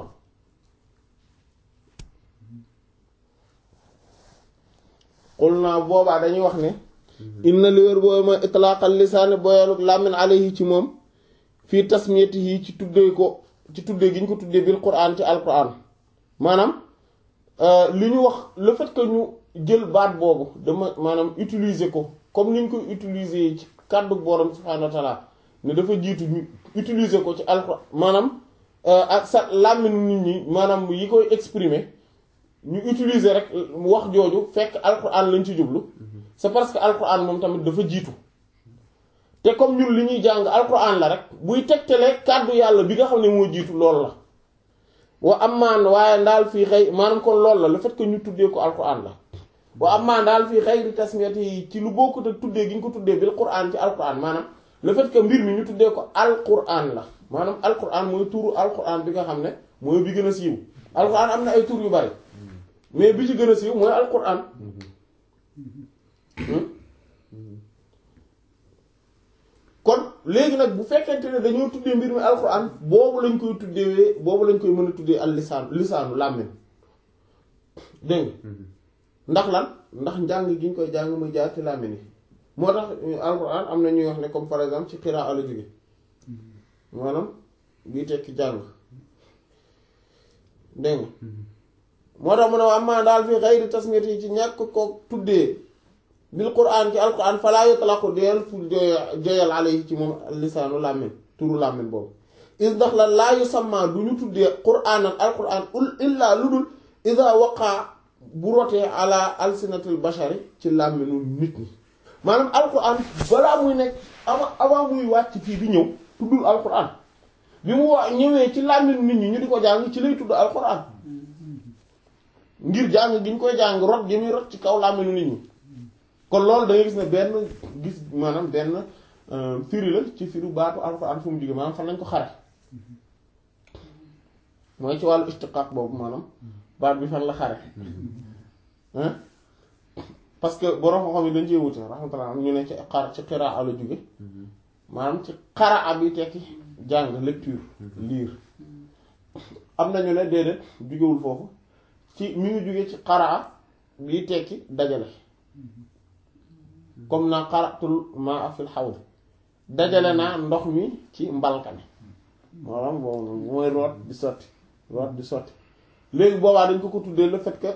xul naa boobaa dañuy wax ne inna li wér boobu mooy itlaaqal lisaani boyaluk làmmin alayhi ci moom fii tasmiyatihi ci tuddee ko ci tuddee gi ñu ko tuddee bil quraan ci alquran maanaam li ñu wax le fait que ñu jël baat boobu dama maanaam utiliser ko comme ni ñu koy utiliser ci kàddu borom subhaanahu wa taala ne dafa jiitu ñu utiliser ko ci alquran maanaam ak sa làmminu nit ñi maanaam yi koy exprimer ñu utiliser rek wax jooju fekk alquran lañ ci jublu c'est parce que alquran moom tamit dafa jiitu te comme ñun li ñuy jàng alquran la rek buy tegtale kàddu yàlla bi nga xam ne moo jiitu loolu la wa amaan waaye ndaal fii xëy maanaam kon loolu la le fait que ñu tuddee ko alquran la wa amaan daal fii xëy di tasmiyati yi ci lu bokkut ak tuddee gi ñu ko tuddee bil quran ci alquran maanaam le fait que mbir mi ñu tuddee ko alquran la maanaam alquran mooy turu alquran bi nga xam ne mooy bi gën a siiw alquran am na ay tur yu bari mais bi ci gën a siiw mooy alquran kon léegi nag bu fekkente ne dañoo tuddee mbir mi alquran boobu lañ koy tuddee boobu lañ koy mën a tuddee al lisaan lisaanu làmmiñ dégg ndax lan ndax njàng gi ñu koy jàng muy jaar ci làmmiñ yi moo tax alquran am na ñuy wax ne comme par exemple ci xiraa la jóge maanaam bii tekki jàng dégg moo tax mu ne waa am daal fi xayri tasmiyati yi ci ñàkk ko tuddee bil quraan ci alquran falaa yutlaqu deel fu joyal alayhi ci moom lisaanu làmmiñ turu làmmiñ boobu is ndax la laa yusamma du ñu tuddee quraan ak alquran ul illaa lu dul ida waqaa bu rotee ala alsinatil bashari ci làmmiñu nit ñi maanaam alquran balaa muy nekk avant avant muy wàcc fii di ñëw tuddul alquran bi mu wax ñëwee ci làmmiñu nit ñi ñu di ko jàng ci lay tudd alquran ngir jàng gi ñu koy jàng rot gi muy rot ci kaw làmmiñu nit ñi kon loolu da ngay gis ne benn gis maanaam benn firi la ci firu baatu alxuraan fu mu jóge maanaam fan lañ ko xare mooy ci wàllu istiqaaq boobu maanaam baat bi fan la xare parce que borom xam-xam yi dañ cee wute rahmatullah am ñu ne ci xar ci xiraa la jóge maanaam ci xaraa bi tekki jàng lecture lire am nañu ne déedéet jógewul foofu ci mi ngi jóge ci xaraa bi tekki dajale comme naa xaratul maa fil xawd dajale naa ndox mi ci mbalka mi maanaam bon mooy root di sotti root di sotti léegi boobaa dañ ko ko tuddee le fait que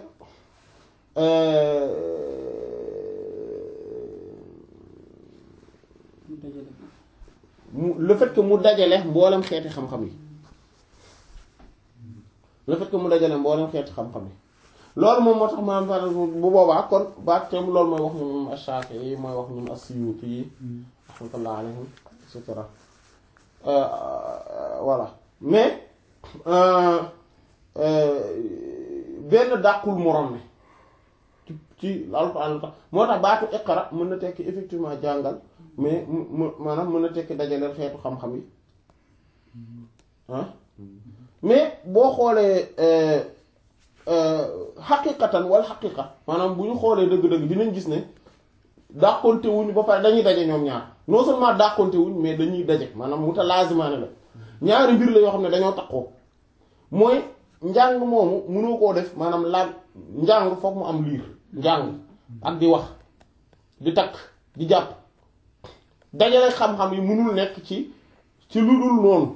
mu dajale ko. mu le fait que mu dajale mboolem xeeti xam-xam yi le fait que mu dajale mboolem xeeti xam-xam yi loolu moom moo tax maanaam par exemple bu boobaa kon baat teem loolu mooy wax ñoom Ash-Shafi'i mooy wax ñoom As-Suyuti yi rahmatullah alayhim et cetera voilà mais benn dàqul morom ne ci ci alxuraan la tax moo tax baatu iqra mën na tekki effectivement jàngal mais mu mu maanaam mën na tekki dajaleel xeetu xam-xam yi ah mais boo xoolee xaqiqatan wala xaqiqa maanaam bu ñu xoolee dëgg-dëgg dinañ gis ne dàqonte wuñ ba pare dañuy daje ñoom ñaar non seulement dàqonte wuñ mais dañuy daje maanaam mu ta laasimaane la ñaari mbir la yoo xam ne dañoo takkoo mooy njàng moomu mënoo koo def maanaam laal njàng foog mu am liir njàng ak di wax di takk di jàpp dajale xam-xam yi mënul nekk ci ci lu dul noonu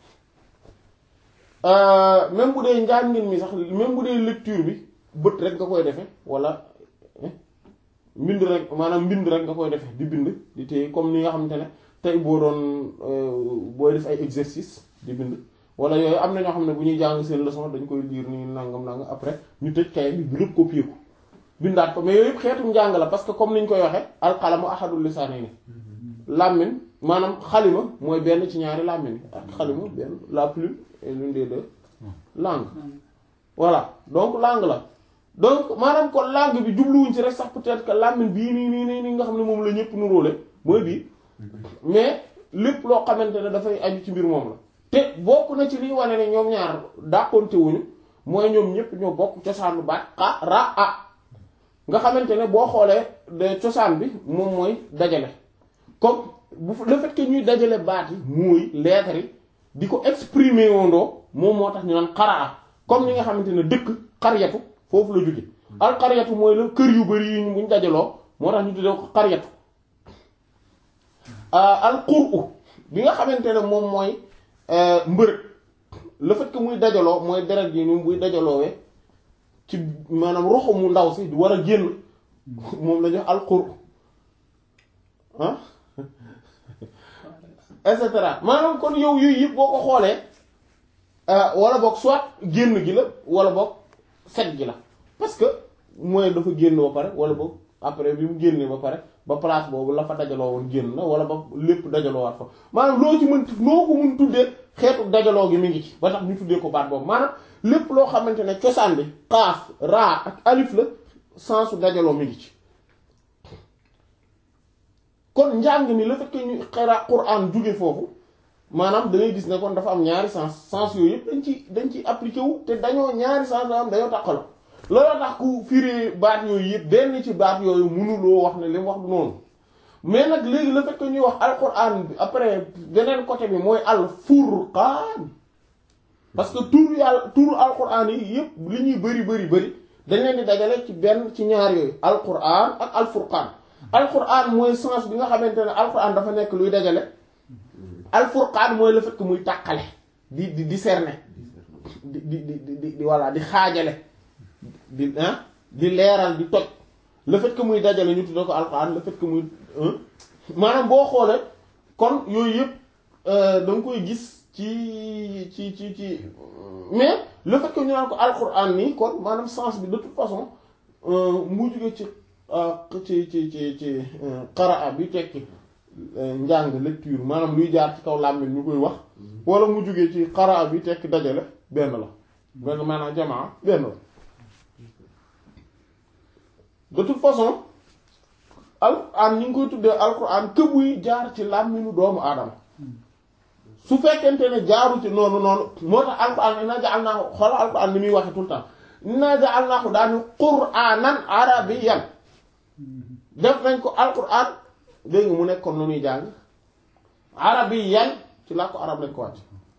même bu dee njàngin mi sax même bu dee lecture bi bët rek nga koy defe wala mbind rek maanaam mbind rek nga koy defe di bind di téye comme ni nga xamante ne tey boo doon booy def ay exercice di bind wala yooyu am na ñoo xam ne bu ñuy jàng seen leçon dañ koy lire ni nangam nangam après ñu tëj kay bi lépp copier ko bindaat ko mais yooyu yëpp xeetu njàng la parce que comme niñ koy waxee alqalamu ahadul lisaanayni làmmiñ maanaam xalima mooy benn ci ñaari làmmiñ ak xalima benn la plume est l'une des deux langues voilà donc langue la donc maanaam kon langue bi jubluwuñ ci rek sax peut-être que làmmiñ bii nii nii nii nii nga xam ne moom la ñëpp nuróole mooy bii mais lépp loo xamante ne dafay aju ci mbir moom la te bokk na ci liy wane ne ñoom ñaar dàqonte wuñu mooy ñoom ñëpp ñoo bokk cosaanu baat xa ra a nga xamante ne boo xoolee de cosaan bi moom mooy dajale comme bu le fait que ñuy dajale baat yi mooy lettres yi di ko exprimer wondoo moom moo tax ñu naan xaraa comme ni nga xamante ne dëkk xaryatu foofu la jóge al xaryatu mooy la kër yu bari yi ñu buñ dajaloo moo tax ñu tuddee ko xaryatu al qur'u bi nga xamante ne moom mooy mbërëg le fait que muy dajaloo mooy deret ji ni buy dajaloowee ci maanaam roxo mu ndaw si di war a génn moom la ñu al qur'u ah et cetera maanaam kon yow yooyu yëpp boo ko xoolee wala boog soit génn gi la wala boog set gi la parce que mooy dafa génn ba pare wala boog après bi mu génnee ba pare ba place boobu la fa dajaloo woon génn na wala ba lépp dajaloo waat fa maanaam loo ci mën noo ko mun tuddee xeetu dajaloo gi mi ngi ci ba tax ñu tuddee ko baat boobu maanaam lépp loo xamante ne cosaan bi xaaf raa ak alif la sensu dajaloo mi ngi ci kon njàng mi le fait que ñu xara Qur'an jóge foofu maanaam da ngay gis ne kon dafa am ñaari sens sens yooyu yëpp dañ ci dañ ci appliqué wu te dañoo ñaari sens da am dañoo tàqaloo looloo tax ku firi baat yooyu yëpp benn ci baat yooyu mënuloo wax ne li mu wax du noonu mais nag léegi le fait que ñuy wax alquran bi après beneen côté bi mooy al furqaan parce que tur yàlla turu alquran yi yëpp li ñuy bëri bëri bëri dañ leen di dajale ci benn ci ñaar yooyu alquran ak al furqaan alquran mooy sens bi nga xamante ne alquran dafa nekk luy dajale al furqaan mooy le fait que muy tàqale di di discerner di di di di di voilà di xaajale di ah di leeral di toj le fait que muy dajale ñu tudde ko alxuraan le fait que muy maanaam boo xoolee kon yooyu yëpp da nga koy gis ci ci ci ci mais le fait que ñu naan ko alxuraan nii kon maanaam sens bi de toute façon mu jóge ci ci ci ci ci qaraa bi tekki njàng lecture maanaam luy jaar ci kaw làmmiñ ñu koy wax wala mu jóge ci qaraa bi tekki dajale benn la benn maanaam jamaa benn la de toute façon alquran ñu ngi koy tuddee alquran que buy jaar ci làmminu doomu aadama su fekkente ne jaaru ci noonu noonu moo tax alquran inna ja'alnaahu xoolal alquran ni muy waxe tout le temps inna ja'alnaahu daani qur'aanan arabiyyan def nañ ko alquran dégg nga mu nekkoon lu ñuy jàng arabiyyan ci laa ko arab lañ ko wàcc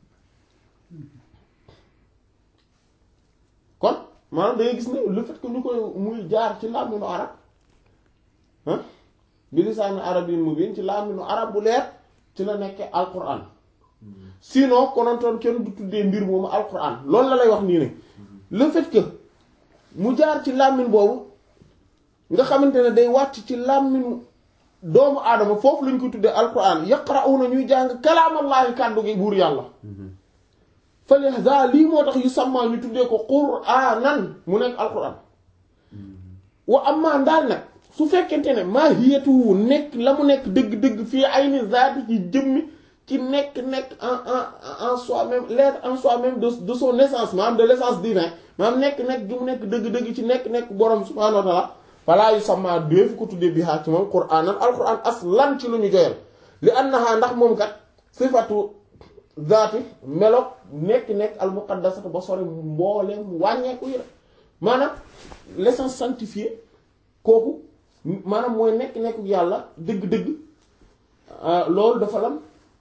kon maanaam da ngay gis ne le fait que ñu koy muy jaar ci làmminu arab ah bi lisaani arabiyyin mubiin ci làmminu arab bu leer ci la nekkee alquran sinon konontoon kenn du tuddee mbir moomu alquran loolu la lay wax nii ne le fait que mu jaar ci làmmiñ boobu nga xamante ne day wàcc ci làmmiñu doomu aadama foofu lañ ko tuddee alquran yaqra'una ñuy jàng kalaamallaahi kàddu gi buur yàlla falihza lii moo tax yu sàmmaa ñu tuddee ko qur'anan mu nekk alquran wa amma ndaal nag su fekkente ne maa hiyatu nekk la mu nekk dëgg-dëgg fii ayni zaati ci jëmmi ci nekk nekk en en en soi-même l'être en soi-même de de son essence maanaam de l'essence divin maanaam nekk nekk gi mu nekk dëgg-dëgg ci nekk nekk borom subhaanahu wa ta'ala falaa yu sàmmaa déefu ko tuddee bihaa ci moom qur'anan alquran aslan ci lu ñu joyal li annaha ndax moom kat sifatu zaati melo nekk nekk al muqaddasatu ba sori mbooleem wàññeeku yi la maanaam l'essence sanctifiée kooku maanaam mooy nekk nekk yàlla dëgg-dëgg loolu dafa lam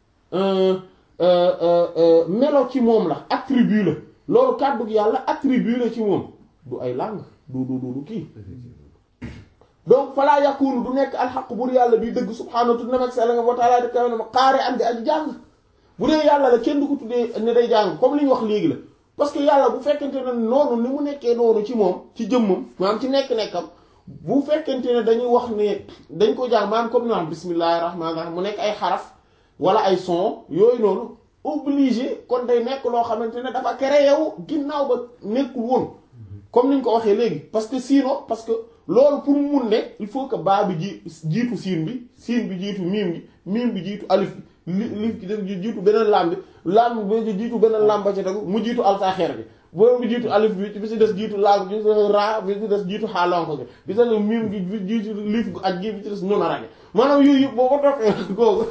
melo ci moom la attribut la loolu kàddu yàlla attribut la ci moom du ay langue du du du kii donc falaa yakunu du nekk alxaq bur yàlla bi dëgg subhaanahu tudd na mag sell nga wa taala di kawe ne ma xaare am di aji jàng bu dee yàlla la kenn du ko tuddee ne day jàng comme li ñu wax léegi la parce que yàlla bu fekkente ne noonu ni mu nekkee noonu ci moom ci jëmmam maanaam ci nekk-nekkam bu fekkente ne dañuy wax ne dañ ko jàng maanaam comme ni wax bismillahi rahmaani rahim mu nekk ay xaraf wala ay son yooyu noonu obligé kon day nekk loo xamante ne dafa créé yow ginnaaw ba nekkul woon comme ni ñu ko waxee léegi parce que sinon parce que loolu pour mu mun ne il faut que baa bi ji jiitu siin bi siin bi jiitu miim gi miim bi jiitu alif bi li lif gi def jiitu beneen lam bi lam bi jiitu beneen lam ba ci tegu mu jiitu alsaaxeer bi boobu bi jiitu alif bi bi si des jiitu laag bi ra bi si des jiitu xaalonko gi bi si des miim gi bi jiitu lif gu aj gi bi ci des noonu rage maanaam yooyu yëpp boo ko toppee kooku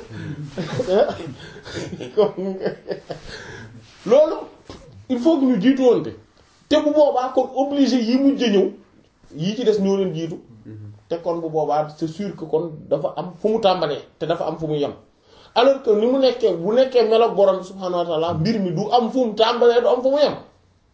loolu il faut que ñu jiitu woonte te bu boobaa kon obligé yi mujj ñëw yii ci des ñoo leen jiitu te kon bu boobaa c'est sûr que kon dafa am fu mu tàmbalee te dafa am fu mu yem alors que ni mu nekkee bu nekkee meloog borom bi subhaanahu wa ta'ala mbir mi du am fu mu tàmbalee du am fu mu yem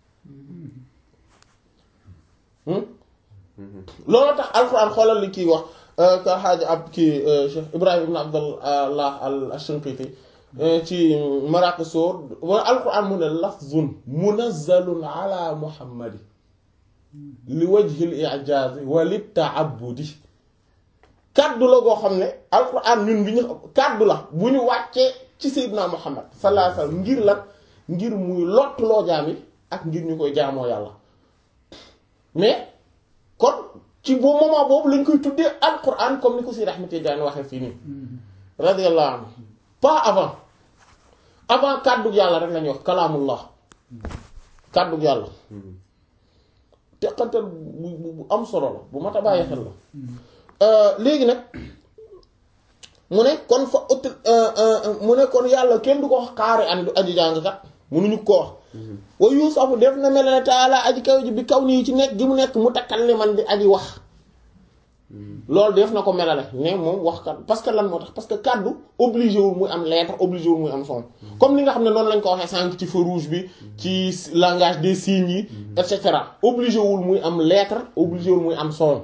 loolu tax alxuraan xoolal li kii wax ka xaaja ab kii Cheikh Ibrahim ibn Abdallah al-Shinqiti ci Maraq Soor wala alxuraan mu ne lafzun munazzalun ala muhammadi li wajhil i'jaazi wa li ta'abbudi kaddu la goo xam ne alxuraan ñun bi ñu kaddu la bu ñu wàccee ci Seydina Muhammad sallallahu alayhi wasallam ngir lan ngir muy lottuloo jaam yi ak ngir ñu koy jaamoo yàlla mais kon ci boobu moment boobu lañ koy tuddee alquran comme ni ko si Ahmad Tidiane waxee fii nii radiyallahu anhu pas avant avant kàddug yàlla rek lañuy wax kalaamullah kàddug yàlla teqantal bu bu am solo la bu mat a bàyyi xel la léegi nag mu ne kon fa ut mu ne kon yàlla kenn du ko wax xaari an du aji jàngkat mënuñu ko wax wa yuusafu def na mel ne taala aji kaw ji bi kaw nii ci nekk gi mu nekk mu takkal li man di aji wax loolu def na ko melale ne moom wax kat parce que lan moo tax parce que kaddu obligé wul muy am lettre obligé wul muy am son comme ni nga xam ne noonu lañ ko waxee sànq ci feu rouge bi ci langage des signes yi et cetera obligé wul muy am lettre obligé wul muy am son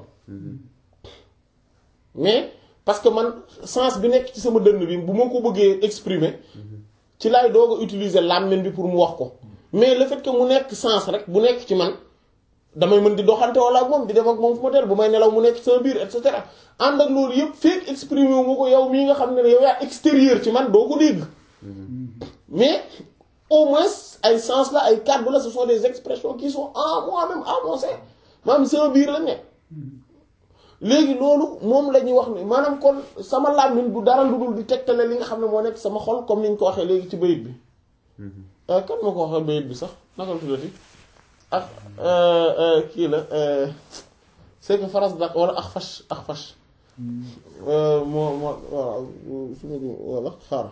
mais parce que man sens bi nekk ci sama dënn bi bu ma ko bëggee exprimer ci laay doog a utiliser làmmiñ bi pour mu wax ko mais le fait que mu nekk sens rek bu nekk ci man damay mën di doxante wala ak moom di dem ak moom fu ma teel bu may nelaw mu nekk sama biir et cetera ànd ak loolu yëpp fekk exprimer wu ma ko yow mii nga xam ne yow yaa extérieur ci man doo ko dégg mais au moins ay sens la ay kàddu la ce sont des expressions qui sont en moi-même en mon sein maanaam sama biir la nekk léegi loolu moom la ñuy wax ne maanaam kon sama làmmiñ du dara lu dul di tegtale li nga xam ne moo nekk sama xol comme ni ñu ko waxee léegi ci bayit bi kan moo ko waxee bayit bi sax naka la tuddati ak kii la c'est que faras dak wala ak fash ak fash moo moo waaw su ma wala xaar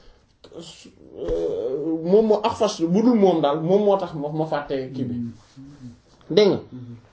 moom moo ak fash bu dul moom daal moom moo tax ma ma fàttee kii bi dégg nga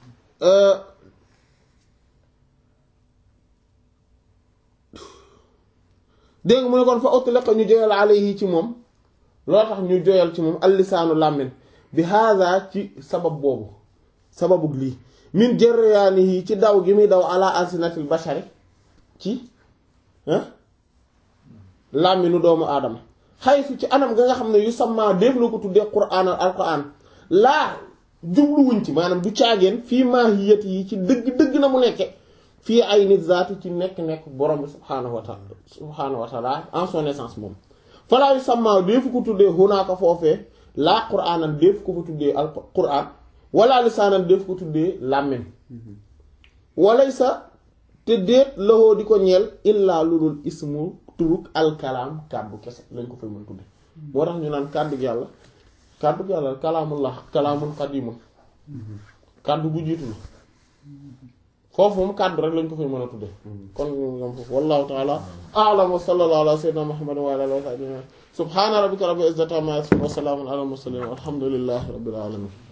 dégg nga mu ne kon fa utlaqa ñu joyal alayhi ci moom loo tax ñu joyal ci moom allisaanu làmmiñ bi haada ci sabab boobu sababu lii min jëryaanihi ci daw gi muy daw ala alsinatil bashari ci làmminu doomu aadama xaysu ci anam ga nga xam ne yu samma def na ko tuddee qur'aan al qur'aan laa jubluwuñ ci maanaam du caageen fii maahiyat yi ci dëgg dëgg na mu nekke fii ay nit zaati ci nekk-nekk borom bi subhaanahu wa taala subhaanahu wa taala en son essence moom falaa yu samma defu ko tuddee hunaaka foofee laa qur'aanan def ko fa tuddee al qur'aan wala lisaanan def ko tuddee làmmiñ walaysa te déet laxoo di ko ñeel illaa lu dul ismu turuk alkalaam kàddu kese lañ ko fay mën tudde moo tax ñu naan kàddu yàlla kàddu yàlla kalaamullah kalaamun qadimun kàddu bu jiitu la foofu moom kàddu rek lañ ko fay mën a tudde kon ñu ngam foofu wallahu taala a'lam wa sallallahu ala sayyidina muhammadin wa ala alihi wa sahbihi subhana rabbika rabbil izzati amma yasifun wa salamun ala al mursalin walhamdulillahi rabbil alamin